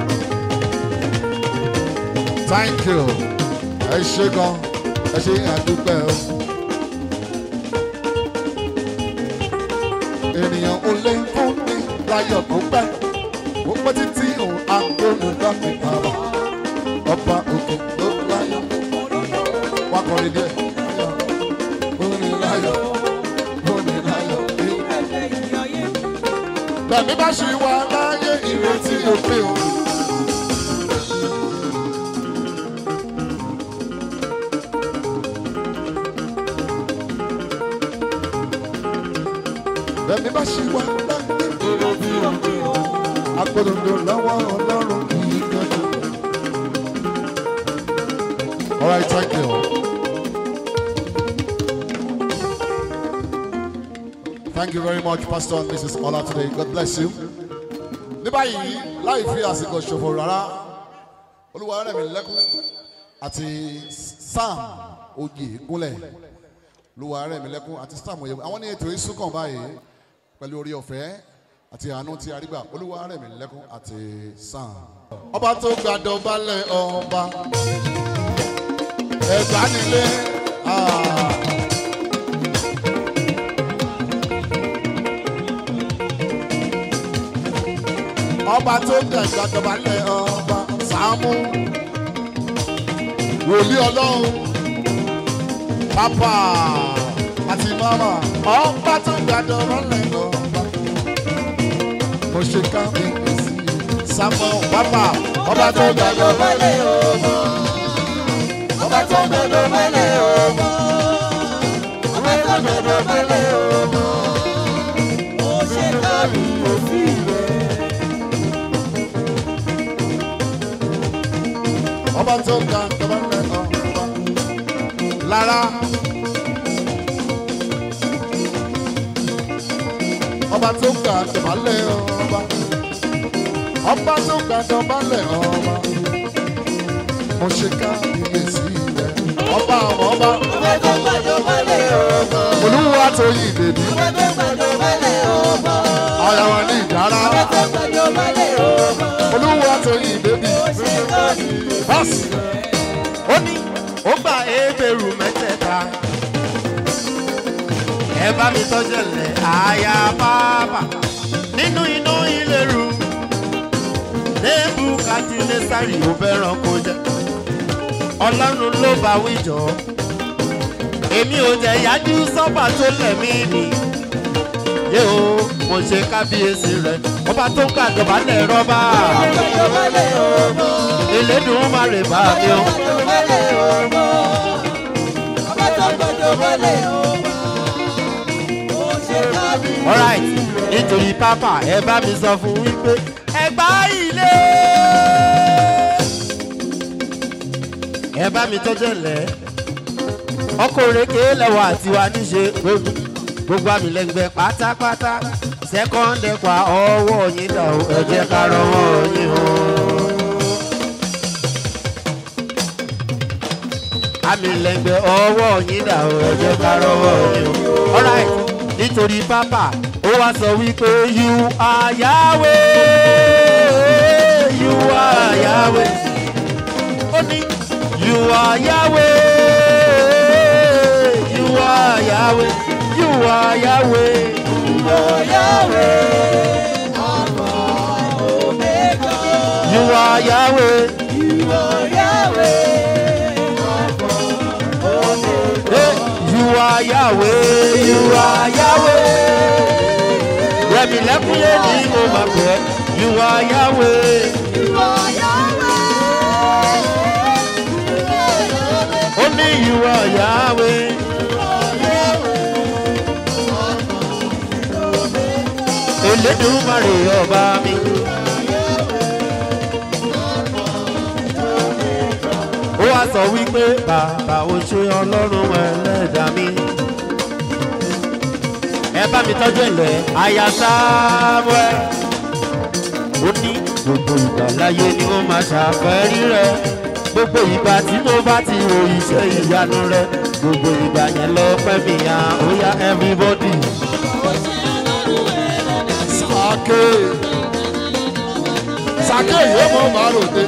Thank you. Ẹ ṣé gan. Ẹ ṣé àdúpẹ́ o. ènìyàn ò lè fún mi láyọ̀ tó pẹ́ ó pẹ́ títí òun agbóhùn dábì bàbá ọba òkè ló láyọ̀ wá kọrin díẹ̀ òní láyọ̀ òní láyọ̀ Ẹgbẹ́ ìyáyé. bẹ́ẹ̀ bẹ̀mí bá ṣe wà láyé ìrètí òpin o. bẹ̀mí bá ṣe wà láyé ìrètí òpin o. agbódòdó lọ́wọ́ ọlọ́run kì í gbọ́dọ̀. All right, thank you. Thank you very much, Pastor and Mrs. Ola today. God bless you. Ní báyìí, láì fi àsìkò ṣòfò rárá, olúwa rẹ̀ mi lẹ́kún àti Sam Oyè Gúnlẹ̀. Olúwa rẹ̀ mi lẹ́kún àti Sam Oyè Àwọn ní ètò ìsúnkàn báyìí pẹ̀lú orí ọ̀fẹ́ àti àánú tí a rí gbà. Olúwa rẹ̀ mi lẹ́kún àti Sam. Ọba tó gbàdọ̀ balẹ̀ ọba. Ẹ̀gbá nílé. Ah. ọba tó gbẹ̀gbà dọ̀bálẹ̀ ọba sàámú wòlíì ọlọ́run pápá àti mama ọba tó gbẹ̀gbà dọ̀bálẹ̀ ọba mo ṣe ká mi sí sámọ pápá ọba tó gbẹ̀gbà dọ̀bálẹ̀ ọba ọba tó gbẹdọ̀ mẹ́lẹ̀ ọmọ. ọba tó gbẹdọ̀ mẹ́lẹ̀ ọmọ. ó ṣe kárí òsì rẹ̀. ọba tó gbẹ̀gbà dọ̀bálẹ̀ ọba lára ọba tó gbẹ̀gbà dọ̀bálẹ̀ ọba ọba tó gbẹ̀gbà dọ̀bálẹ̀ ọba mo ṣe ká ilé sí rẹ ọba àwọn ọba ọba tó gbẹdọ̀ mẹ́lẹ̀ ọmọ. olúwa tó yí bèbí ọba tó gbẹdọ̀ mẹ́lẹ̀ ọmọ. ara wọn ní ìdára ọba tó gbẹdọ̀ mẹ́lẹ̀ ọmọ. olúwa tó yí bèbí ó ṣe kárí bọ́sì ó ní ó gba ebèrú mẹ́tẹ̀ẹ̀ta ẹ bá mi tọ́jú ẹ̀lẹ́ àyà bàbà nínú iná ìlérú lébù kàtìlẹ́sàrì ò fẹ́ràn kó jẹ́ ọlọ́run ló bá wíjọ́ èmi ò jẹ́ yájú sọ́pà tó lẹ̀mí ni yé o mo ṣe kábíyèsí rẹ̀ ọba tó ń gbàdọ̀bálẹ̀ rọ́bà gbẹdọ̀ mẹ́lẹ̀ ọmọ. elédùn má rè bá mi o. gbẹdọ̀ mẹ́lẹ̀ ọmọ. ọba tó gbẹdọ̀ mẹ́lẹ̀ ọmọ. ó ṣe kárí alright nítorí pápá ẹ bá mi sọ fún wípé ẹgbà ilé ẹ bá mi tọ́jú ẹ̀lẹ́ ọkọ̀ òrèké lẹ́wọ̀ àti wa níṣe gbogbo gbogbo àmì lẹ́gbẹ́ pátápátá sẹ́kọ́ndẹ̀ pa ọwọ́ yín dà ó ẹ jẹ́ ká rọwọ́ yín o. àmì lẹ́gbẹ́ ọwọ́ yín dà ó ẹ jẹ́ ká rọwọ́ yín o. alright nítorí pápá ó wá sọ wípé you are Yahweh you are Yahweh ó ní you are Yahweh you are Yahweh you are Yahweh. You are Yahweh. Hey, you are Yahweh. You are Yahweh. Rẹ̀mí lẹ́kúnlé ní mo máa pẹ́. You are Yahweh. Ó ní you are Yahweh. Elédùmarè ọba mi. Ó wá sọ wípé bàbá o ṣe ọlọ́run ẹlẹ́dà mi. Ẹ bá mi tọ́jú ẹ̀lẹ́ aya Samuel. Ó ní gbogbo ìgbà láyé ni ó máa ṣàfẹ́rí rẹ̀. Gbogbo ìgbà tí mo bá ti wo iṣẹ́ ìyanu rẹ̀. Gbogbo ìgbà yẹn lọ pẹ́ mi ya ó yá everybody. sàké sàké yìí mo máa ròde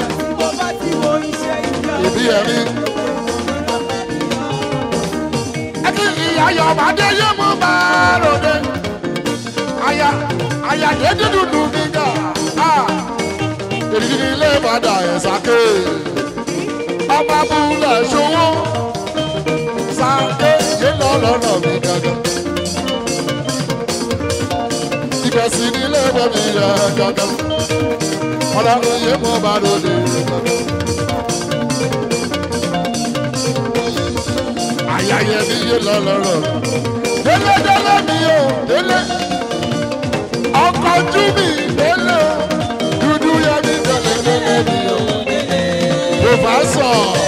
ìbí ẹ̀mí. ẹkí ìyá yọ̀bàdé yé mo máa ròde àyà àyà dédé dúdú gíga èyí ilé ìbàdàn ẹ̀ sàké ọba búlẹ̀ ṣòwò sàké yé lọ́lọ́rọ̀ mi gángan. ibẹ̀ dẹ̀ sí nílé bẹ̀mí yẹ kankan. ọlọ́run yé mo bá lóde kankan. ayẹyẹ mi yé lọ́lọ́rọ̀. délé délé mi o délé. ọkọ̀ ojú mi délé o. dúdú yẹ mi délé délé mi o. kò bá sọ.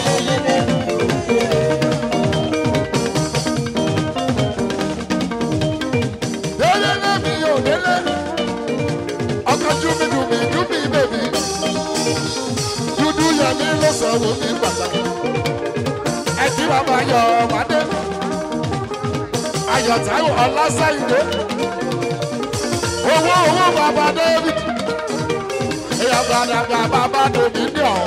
délé délé mi o délé. ọkọ̀ ojú mi dùn mí dùn mí bèbí. dúdú yẹ mi ló sọ wò mí pàtàkì ẹtí bàbá yọ ọmọdé ayọ̀ táwọn ọlọ́sàyìndé owó owó bàbá david èèyàn gbàdàgbà bàbá dominion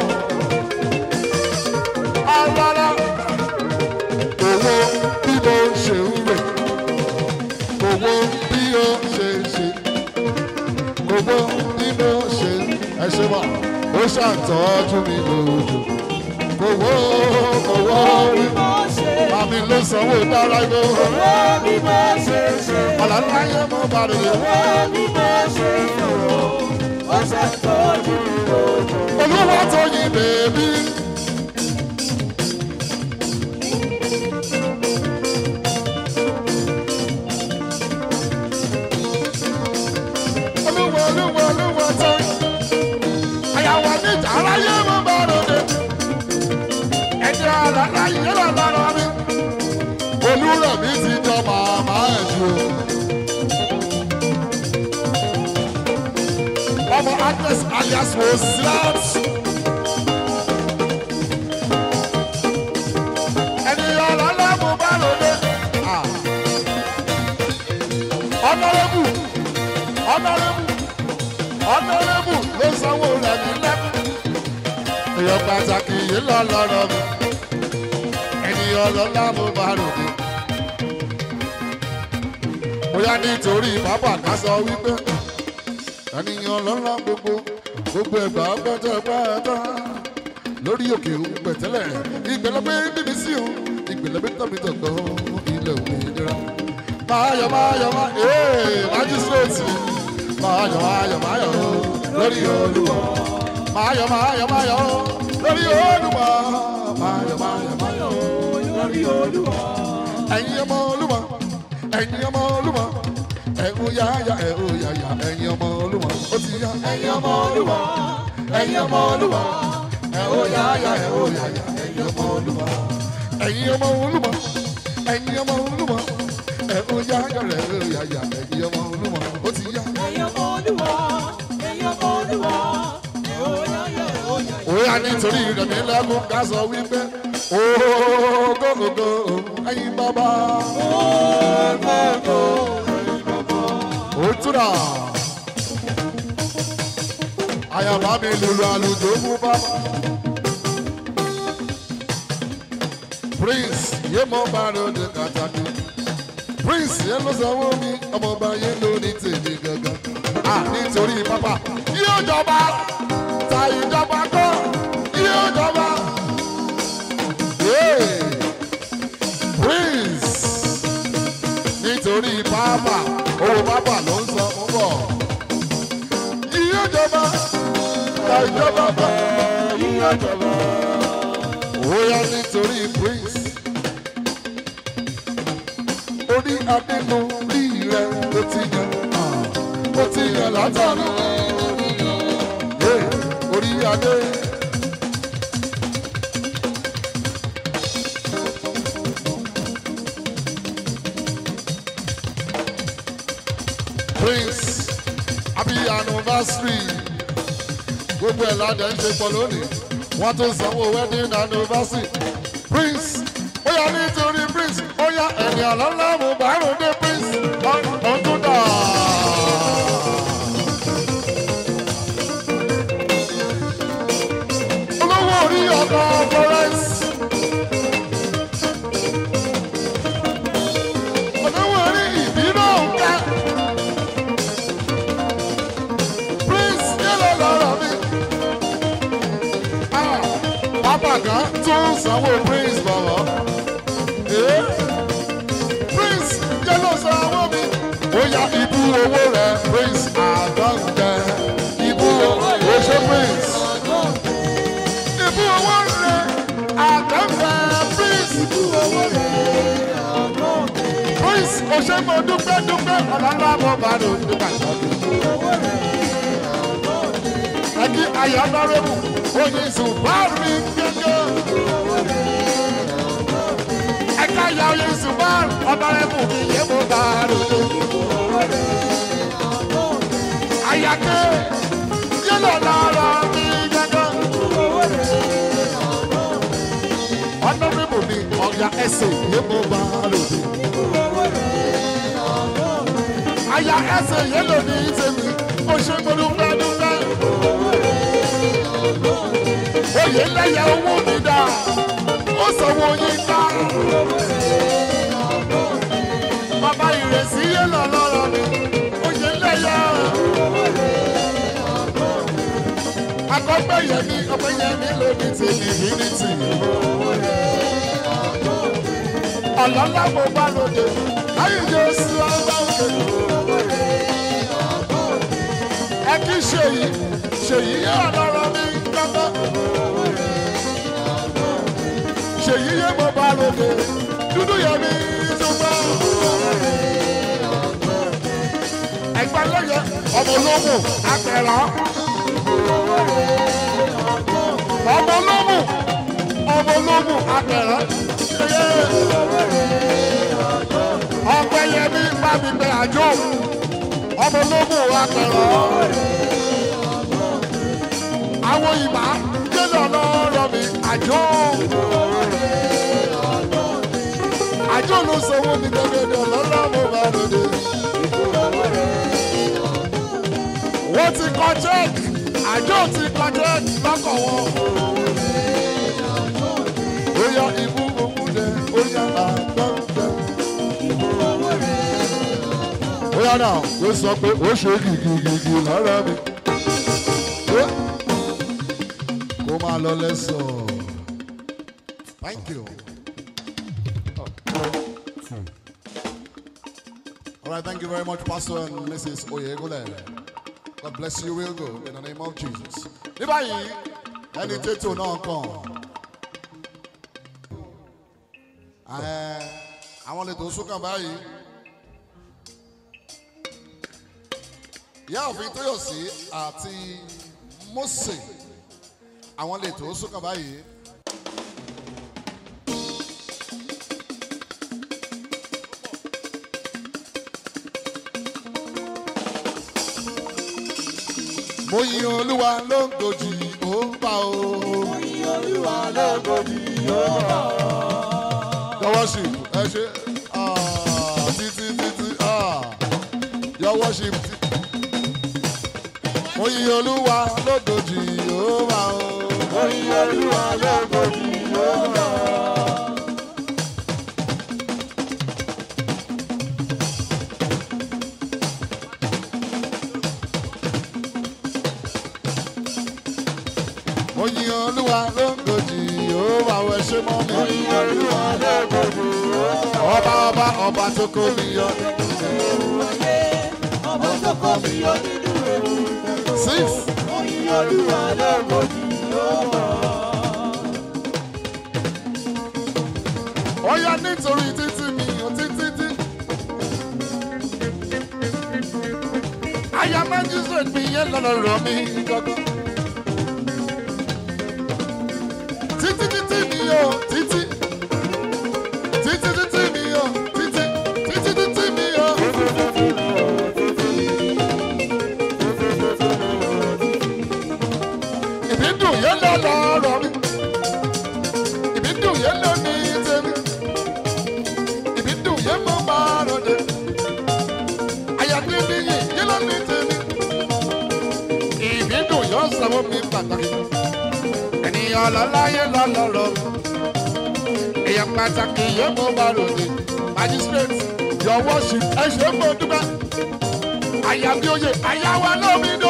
ọlọ́lá owó bí mo ṣe ń rè owó bí ó ṣe ń ṣe owó bí mo ṣe ń ẹ ṣe mọ̀ ó ṣàtọ́jú mi lójú owó owó rí àmì ló sanwó dára ibo ọ̀làlá yẹ mọ́ bàrẹ̀ yẹ. olúwa tó yin bèbí. olúwa olúwa olúwa tó àyàwó níjà aráyé mọ́ bàrẹ̀ yẹ ẹni àlàlá yìí lọ lọ́rọ̀ mi. olúrẹ̀mí ti jọ màmá ẹ̀ ju. ọmọ agnes alias rosilat. ẹni àlàlá mo bá lòdì. ọ̀nàrẹ́bù ọ̀nàrẹ́bù ọ̀nàrẹ́bù ló sanwó rẹ̀ ní lẹ́kùn èèyàn pàtàkì yìí lọ lọ́rọ̀ mi ènìyàn ọlọ́lá mo bá ròde. bóyá nítorí bàbá ká sọ wípé ènìyàn ọlọ́lá gbogbo gbogbo ẹ̀gbá pẹ́tẹ́pẹ́tẹ́ lórí òkè òun pẹ̀tẹ́lẹ̀ ìgbẹ́lẹ́gbẹ́ bíbí sí o ìgbẹ́lẹ́gbẹ́ tọ́bi tọ̀gbọ́ ilẹ̀ òmìnira. máyọ̀ máyọ̀ máyọ̀ ee májísírèètì máyọ̀ máyọ̀ máyọ̀ lórí olúwa máyọ̀ máyọ̀ máyọ̀ lórí olúwa máyọ̀ máyọ̀ máyọ̀ lórí olúwa. ẹ̀yin ọmọ olúwa ẹ̀yin ọmọ olúwa ẹ̀hún yáyà ẹ̀hún yáyà ẹ̀yin ọmọ olúwa ó ti yá. ẹ̀yin ọmọ olúwa ẹ̀yin ọmọ olúwa ẹ̀hún yáyà ẹ̀hún yáyà ẹ̀yin ọmọ olúwa. ẹ̀yin ọmọ olúwa ẹ̀yin ọmọ olúwa ẹ̀hún yáyà ẹ̀hún yáyà ẹ̀yin ọmọ olúwa ó ti yá. Oya nítorí rẹ̀mí lẹ́kùn ká sọ wípé ògógógó ẹyin bàbá. Òtúrà. Àyàbá mi lùlù àlùjò fún bàbá. Prince yé mọ́ bá lóde kàtàkì. Prince yẹn ló sanwó mi, ọmọọba yẹn ló ní tèmi gangan. À nítorí pápá yóò jọba ta ìjọba kọ́ yóò jọba. Yeah. Prince nítorí pápá owó pápá ló ń sọ fún bọ̀. Yóò jọba ta ìjọba kọ́ yóò jọba. Bóyá nítorí Prince orí adénu rí rẹ ló ti yàn ó ti yàn látàrí orí adé. Prince happy anniversary gbogbo ẹ̀ ládẹ́ ń ṣe pọ̀ lónìí wọ́n tún sanwó wedding anniversary Prince ó yà nítorí Prince ó yà ẹ̀yìn àlọ́lá mo bá ròde Prince ọdún dà. olówó orí ọkọ̀ Florence. olówó orí ìbínú òǹkà. Prince yẹ́lẹ̀ lọ́rọ̀ mi. Ah, Pápá kan tún sanwó Prince bọ̀wọ̀. Eh? Prince yẹ́lẹ̀ sanwó mi. Ó ya ibú owó rẹ̀ prince àdọ́gbẹ́ ibú oṣù prince ibú owó rẹ̀ àdọ́gbẹ́ prince prince òṣèlú dúpẹ́ dúpẹ́ ọ̀làlá mo bá lò dúpẹ́ ẹ̀kí ayọ̀ lọ́rẹ́bù oyin zùbárì gẹ́gẹ́ ẹ̀ka ayọ̀ oyin zùbárì ọ̀dọ́rẹ́bù kì í yé mo bá lò dúpẹ́ ayake yẹlẹ lọrọ mi gẹgẹ. ọ̀nàmíbù mi ọ̀yà ẹsẹ̀ yé mo bá lòdì. àyà ẹsẹ̀ yé lòdì tèmi ó ṣe gbọdúgbẹ́ dúgbẹ́. oyè lẹ́yẹ owó mi dá ó sanwó yín ká. bàbá ìrẹsì yé lọ lọ́rọ̀ mi oyè lẹ́yẹ. akọgbẹyẹmí ọgbẹyẹmí lóní ti divinity. ọ̀lọ́lá mo bá lóde láyé jésù ọgbà òkè. ẹ kí ṣèyí ṣèyí yé ọlọ́rọ̀ mi gbọ́gbọ́. ṣèyí yé mo bá lóde dúdú yẹmí tó gbọ́. ẹgbẹ́ lẹ́yẹ ọmọ ológun apẹ̀rọ̀ ọmọ olómù ọmọ olómù apẹ̀rẹ̀ ṣẹyẹ ọpẹ yẹmi bá mi pẹ àjò ọmọ olómù apẹ̀rẹ̀ àwọn ìbá gbẹdọ̀ lọ́rọ̀ mi àjò àjò ló sanwó mi gbẹgbẹdọ̀ lọ́rọ̀ mo bá lòdì wọ́n ti kọ́ check àjọ ti kọjá lọ́kọ̀ wọn. ó yá ibú òkú dẹ ó yá àgbọ̀ǹdẹ. ó yá náà ló sọ pé ó ṣe gìgìgìgì lára mi. kó máa lọ lẹ́sọ̀. thank you. All right, thank you very much, Pastor and Mrs. Oyegule. God bless you real good in the name of Jesus. Ní báyìí, ẹni tètò náà kàn. Ẹ, Àwọn lè tó sókàn báyìí. Ìyá òfin Tóyọ̀sí àti Mósè. Àwọn lè tó sókàn báyìí. Mo yin Olúwa ló ń gòjì ó ń bá o. Your worship, ẹ ṣe ah, títí títí ah, your worship. Mo yin Olúwa ló ń gòjì ó ń bá o. Mo yin Olúwa ló ń gòjì ó ń bá o ẹ ṣe mọ́ mi. Ọba ọba ọba tó kó mi yọ. Ọmọ tó kọ́ mi yọ nínú ewu. Six. Oyin Olúwa lóògùn yóò wọ̀. Ó yá nítorí títí mi ò títí tí. Aya magistrate mi yẹn lọ́nà rọ̀ mí gọ́gọ́. Títí títí mi ò títí. Títí títí mi ò títí. Títí títí mi ò. Ìbídùn yẹn lọ́nà rọ̀ mí. Ìbídùn yẹn lọ ní tèmi. Ìbídùn yẹn mọ́ máa rọ̀dé. Àyàdé níyì yẹn lọ ní tèmi. Ìbídùn yóò sanwó mi pàtàkì. Ènìyàn lọ́láyé lọ́lọ́rọ̀. Èèyàn pàtàkì yẹn mọ́ máa rọ̀dé. Magistrate, your worship, ẹ ṣe é mọ́ dúpẹ́. Àyàbí oyè, àyàwó lómi dó.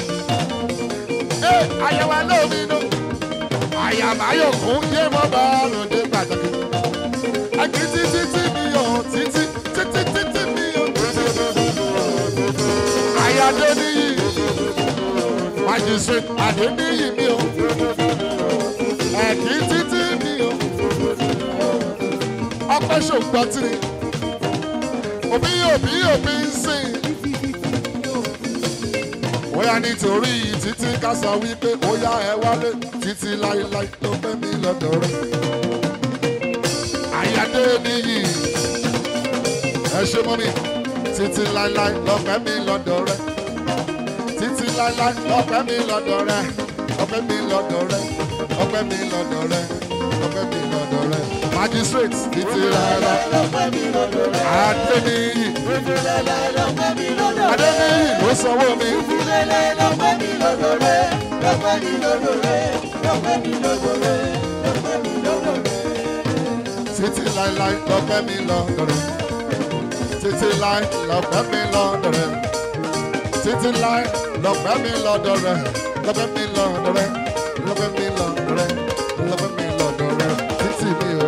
Ee, àyàwó lómi dó àyàmáyòkún yé mọ́ bá ròde pàtàkì. Àkì títí tí mi ò títí títí títí mi ò títí. adéníyì magistrate adéníyì mi o ẹ̀kí títí mi o ọpẹ́ ṣògbọ́tìrì òbí òbí òbí ń sìn bóyá nítorí títí ká sọ wípé bóyá ẹ wálé títí láéláé ló fẹ́ mi lọ́dọ̀ rẹ̀ àyàdé níyì ẹ ṣe mọ́ mi títí láéláé ló fẹ́ mi lọ́dọ̀ rẹ̀ títí láéláé ló fẹ́ mi lọ́dọ̀ rẹ̀ ọpẹ́ mi lọ́dọ̀ rẹ̀ ọpẹ́ mi lọ́dọ̀ rẹ̀ ọpẹ́ mi lọ́dọ̀ rẹ̀ magistrate títí láéláé adé níyì adé níyì ló sanwó mi. títí láíláí lọ́pẹ́ mi lọ́dọ̀ rẹ̀ títí láí lọ́pẹ́ mi lọ́dọ̀ rẹ̀ títí láí lọ́pẹ́ mi lọ́dọ̀ rẹ̀ lọ́pẹ́ mi lọ́dọ̀ rẹ̀ lọ́pẹ́ mi lọ́dọ̀ rẹ̀ lọ́pẹ́ mi lọ́dọ̀ rẹ̀ títí mi o.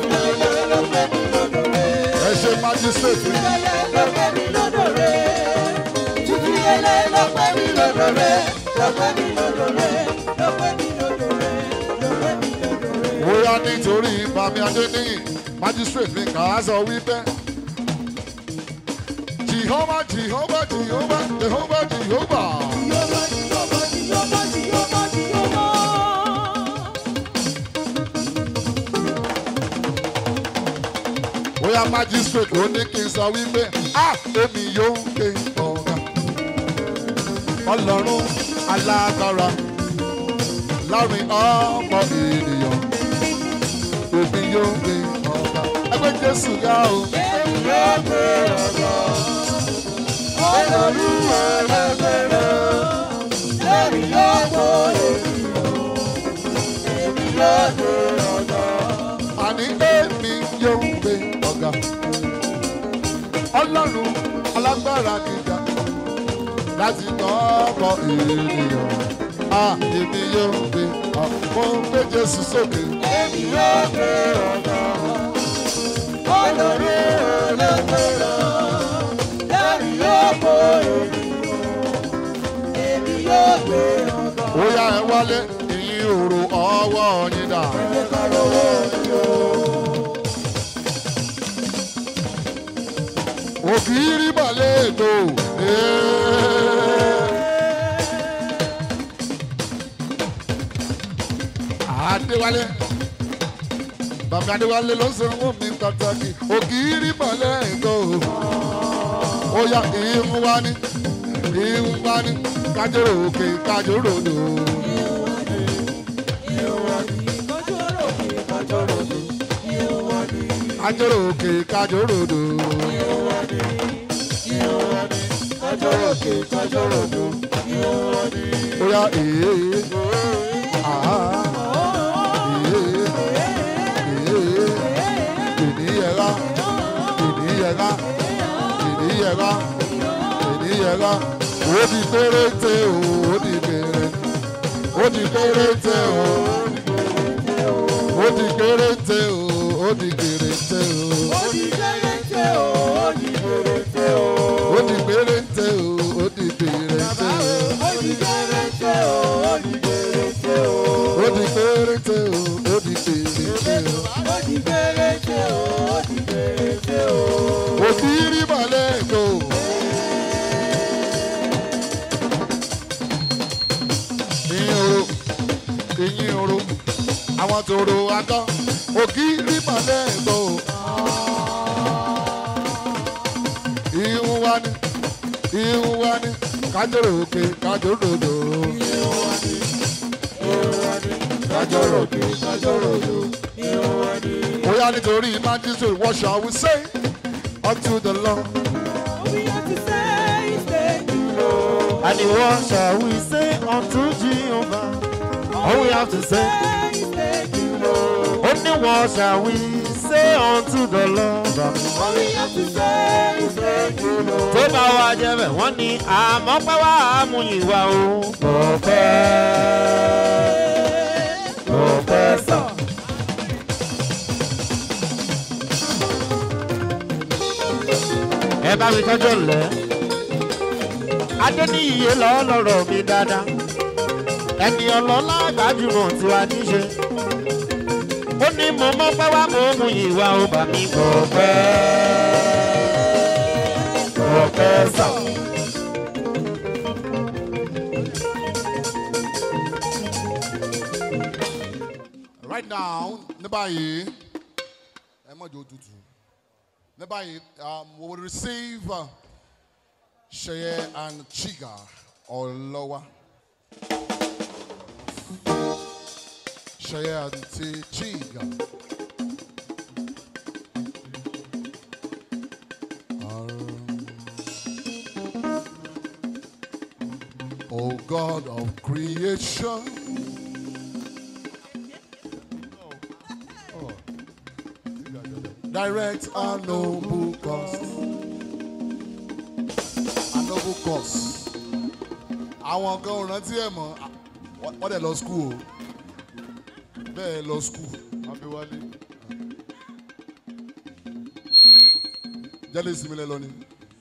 ẹ ṣe májísírètì bóyá nítorí bàmí adéníyì májísírètì mi kà á sọ wípé jehova jehova jehova jehova jehova. bóyá magistrate ó ní kí n sọ wípé a èmi yóò gbé ọ̀gá ọlọ́run alágbára láàrin ọmọ ènìyàn èmi yóò gbé ọ̀gá ẹgbẹ́ jésù yá o. àní èmi yóò gbé ọ̀gá ọlọ́run alágbára gíga láti kọ́kọ́ ènìyàn a èmi yóò gbé ọ̀pọ̀ gbé jésù sókè. ó yá ẹ wálé ìyín òrò ọwọ́ yín dà. ògiri balẹ̀ ètò. Adéwálé bàbá Adéwálé ló sanwó mi pàtàkì ògiri balẹ̀ ètò. Ó yá ìhun wá ní ìhun wá ní kájọ́rò òkè kájọ́rò òdò. Kájọ́rò òkè kájọ́rò òdò. Oya ee aha ee ee ènìyẹra ènìyẹra ènìyẹra ènìyẹra ó di péréte o ó di péréte ó di péréte o ó di péréte o ó di péréte o ó di péréte o ó di péréte o ó di péréte o ó di péréte o òkìrí balẹ̀ ètò. ìyìn oro ìyìn oro àwọn tòrò atọ́ òkìrí balẹ̀ ètò. ìhun wa ni ìhun wa ni kájọrò òkè kájọrò òdò. kájọrò òkè kájọrò òdò. bóyá nítorí májísírì what shall we say unto the Lord. And what shall we say unto Jehovah? All we have to say, only what shall we say unto the Lord? Tó bá wá jẹ́ bẹ̀, wọ́n ní àmọ́ pẹ́ wá àmúyìn wa o. Ọ̀pẹ́ ọ̀pẹ́ sàn. Ẹ bá mi tọ́jú ọ̀lẹ́. adéníyè lọ́lọ́rọ̀ mi dáadáa ẹni ọlọ́lá gbajúmọ̀ tí wàá níṣe ó ní mo mọ́ pẹ́ wá mo mú ìwà ó bà mí kọ̀ pẹ́ kọ̀ pẹ́ sà. right now ní báyìí ẹ mọ̀ jẹ́ òtútù ní báyìí um, we will receive uh, Sheye and Chiga Olowa. Sheye and Ti- Chiga. Um, O God of creation. direct our noble cause. Our noble cause. Àwọn kan ò rántí ẹ̀ mọ́, wọ́n dẹ̀ lọ skul o. Bẹ́ẹ̀ lọ skul, Abíwálé. Jẹ́lẹ̀ ìsinmi lẹ lọ ni.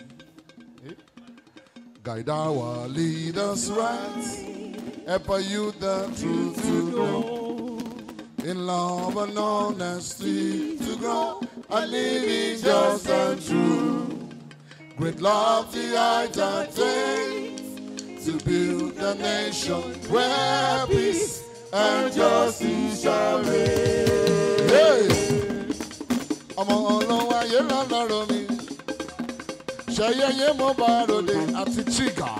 Guide our leaders right, help our youth the truth to know. In love and honesty to grow, and living just and true. Great love the height attains to build a nation where peace and justice shall reign. Hey! Ọmọ ọlọ́wọ́ ayé lọ́lọ́rọ̀ mi, ṣayẹyẹ mo bá ròde àti chiga.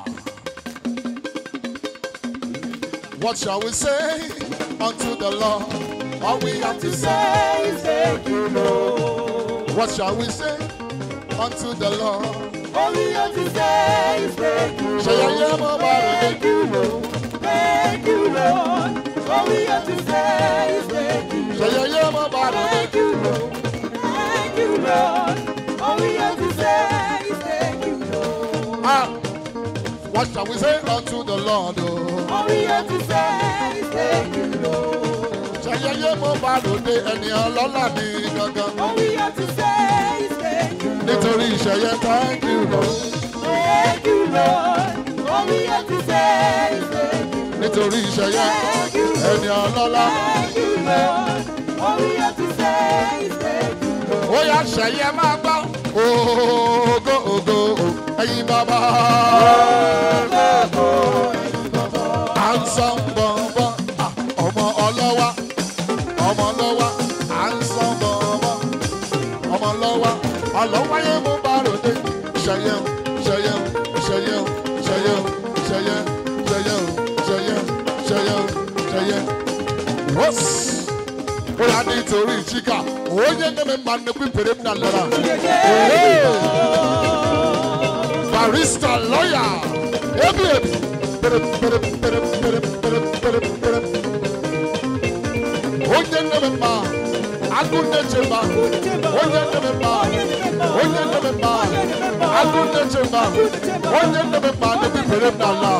What shall we say unto the Lord? All we have to say is thank you, Lord. What shall we say unto the Lord? All we have to say is thank you, Ṣé yẹyẹ mo bá ròde? thank you, Lord. Thank you, Lord. All we have to say is thank you, Ṣé yẹyẹ mo bá ròde? thank you, Lord. Thank you, Lord. All we have to say is thank you, Lord. Ah, what shall we say unto the Lord? Oh? All we have to say is thank you, Lord. Ṣé yẹyẹ mo bá ròde ẹni ọlọ́lá ní gangan? All we have to say is thank you, Lord. Nítorí ìṣẹ̀yẹ thank you Lord. Thank you, Lord. All we have to say is thank you, Nítorí ìṣẹ̀yẹ Thank you, ẹni ọlọ́lá. Thank you, Lord. All we have to say is thank you, Lord. Ó yá ṣẹ̀yẹ máa gbọ́. Ògo ògo ẹ̀yin bàbá. À ń sọ bọ̀bọ̀ ọmọ ọlọ́wà ọmọ ọlọ́wà à ń sọ bọ̀bọ̀ ọmọ ọlọ́wà ọlọ́wáyé mú bá ròde ṣẹyẹ o ṣẹyẹ o ṣẹyẹ o ṣẹyẹ o ṣẹyẹ ṣẹyẹ o ṣẹyẹ ṣẹyẹ o ṣẹyẹ. Wọ́s! Ó yà nítorí chika onye neme mma nnekwu pere m na lọra. Barista lawyer ebi ebi pere pere pere pere pere pere pere. Onye neme mma agụ nneche mma onye neme mma onye neme mma agụ nneche mma onye neme mma nnekwu pere m na ala.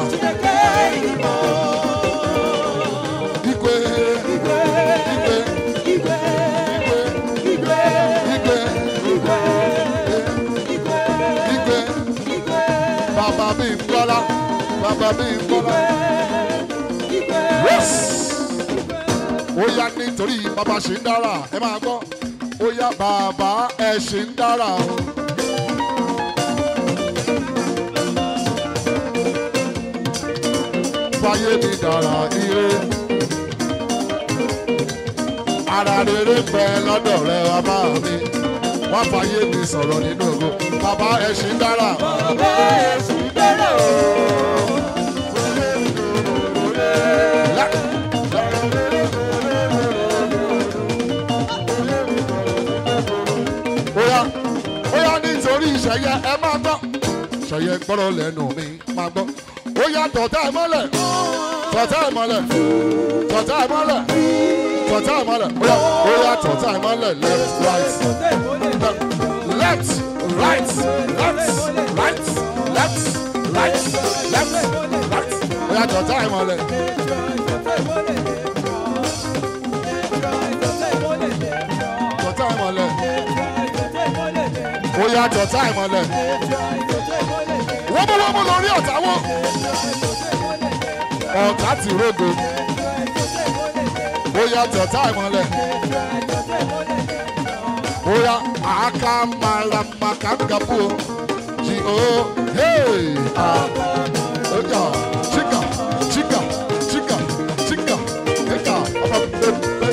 Igwe igwe igwe igwe igwe igwe bàbá mi ń gbọ́lá bàbá mi ń gbọ́lá. Yes! ó yá nítorí bàbá ṣì ń dára ẹ máa gbọ́ ó yá bàbá ẹ ṣì ń dára o. fàyè mi dára ire ara rere ń bẹ lọ́dọ̀ rẹ bàbá mi wọ́n fàyè mi sọ̀rọ̀ nínú ògo bàbá ẹ ṣì ń dára. Lá- Oya oya nítorí ìṣẹ̀yẹ ẹ máa gbọ́. Ṣẹ̀yẹ gbọ́dọ̀ lẹ́nu mi máa gbọ́. Oya tọ̀tà ẹ mọ́lẹ̀ tọ̀tà ẹ mọ́lẹ̀ tọ̀tà ẹ mọ́lẹ̀ tọ̀tà ẹ mọ́lẹ̀ oya oya tọ̀tà ẹ mọ́lẹ̀ left right left right left right left right left right oya tọ̀tà ẹ mọ́lẹ̀ tọ̀tà ẹ mọ́lẹ̀ oya tọ̀tà ẹ mọ́lẹ̀ wọ́mọwọ́mọ lórí ọ̀tá wọn ọ̀tá ti rógo bóyá tọ̀tá ìmọ̀lẹ̀ bóyá àkàmàlàmàkàgàbù jì ó hey ọjà chika chika chika chika chika ọmọ pẹpẹ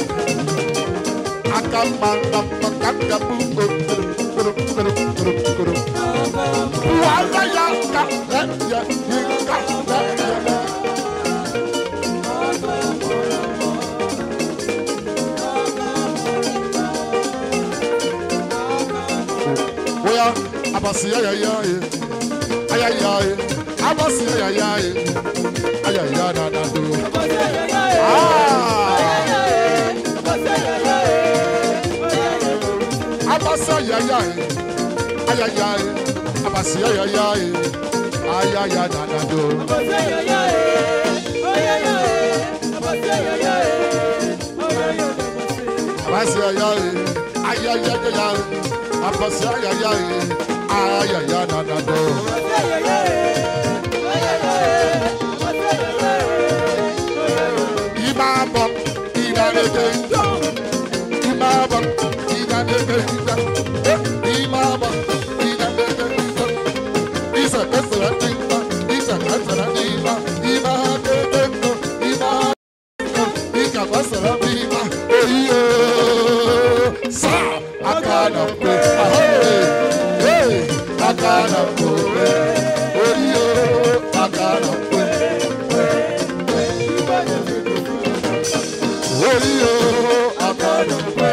àkàmàlàmàkàgàbù kòròkòròkòròkòrò wàhálà yà ká lẹ́yẹ yìí ká lẹ́yẹ. Oya, abasi ayaya ye, ayaya ye, abasi ayaya ye, ayaya na na do. Ah, abasi ayaya ye, ayaya ye, abasi ayaya ye, ayaya na na do. Abasi ayaya ye, ayaya ayaya ye, abasi ayaya ye, ayaya na na do. Imabo, idaneke, imabo, idaneke, imabo, idaneke, isa kasara imba, isa kasara imba, imba kekeko, imba ika kasara imba, eyo, sa akana pe, ahoy, hey, akana pe, eyo, akana pe. orí o akọni pé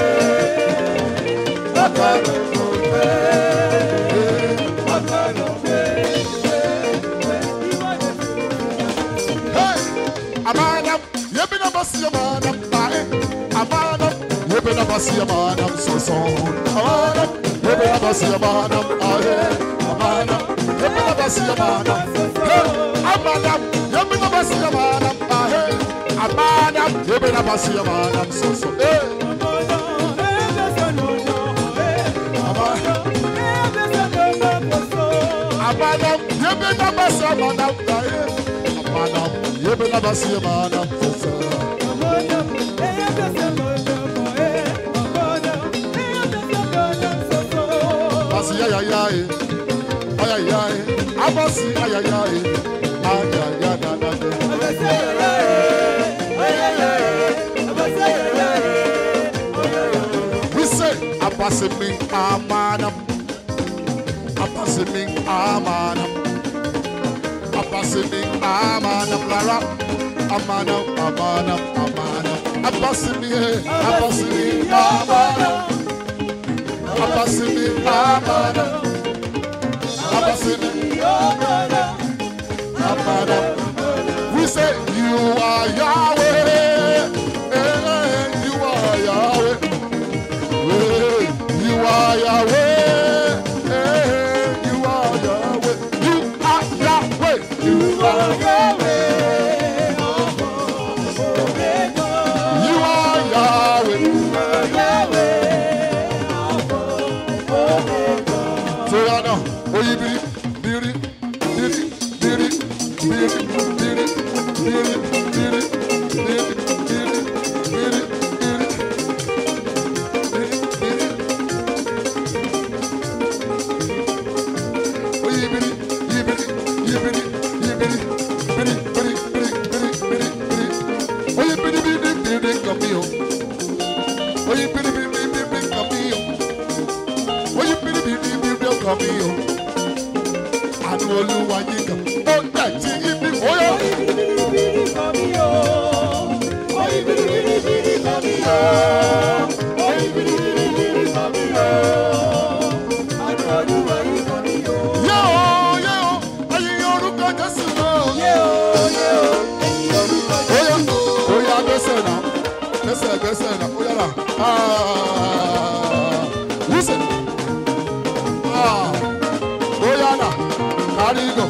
akọni pé akọni pé. Amanam, yebi na basi amanam ae. Amanam, yebi na basi amanam soso. Amanam, yebi na basi amanam ae. Amanam, yebi na basi amanam. Hey, Amanam, yebi na basi amanam ae. Amanam, yebi na basi amanam soso. Hey, Amanam. Amanam, yebe na basi amanam ae. Amanam, yebe na basi amanam soso. Basi ya ya ya e, aya ya e, abasi aya ya e, aya ya na na de. We say abasi mi amanam, abasi mi amanam, abasi mi amanam lara, amanam amanam amanam, abasi mi e, abasi mi amanam. Abasimi Amana Abasimi Amana We say you are Yahweh eh, You are Yahweh Eh, You are Yahweh eh, You are Yahweh You are Yahweh You are Yahweh You are Yahweh Tóyánà oyibiri biri biri biri biri biri biri biri biri biri biri biri biri oyibiri yibiri yibiri yibiri biri biri biri biri biri biri oyibiri biri biri kamiyo oyibiri biri biri biri kamiyo oyin biribiribiri ọkàn mi o àánú olúwa yín kan ó gbà tí yín bí oyó. yóò yóò ẹyin orúkọ jésù náà. Oya, oya, gbèsè náà, gbèsè, gbèsè náà, oya náà. Ah, wúsè. Ah, oya náà, kárí gò.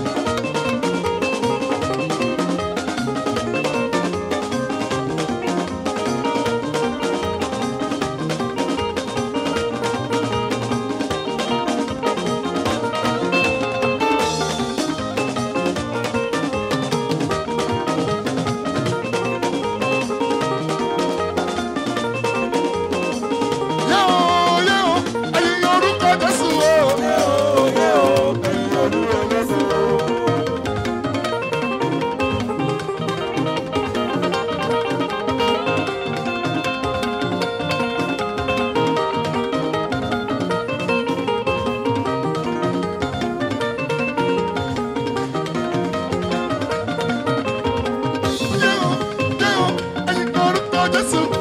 Jésù.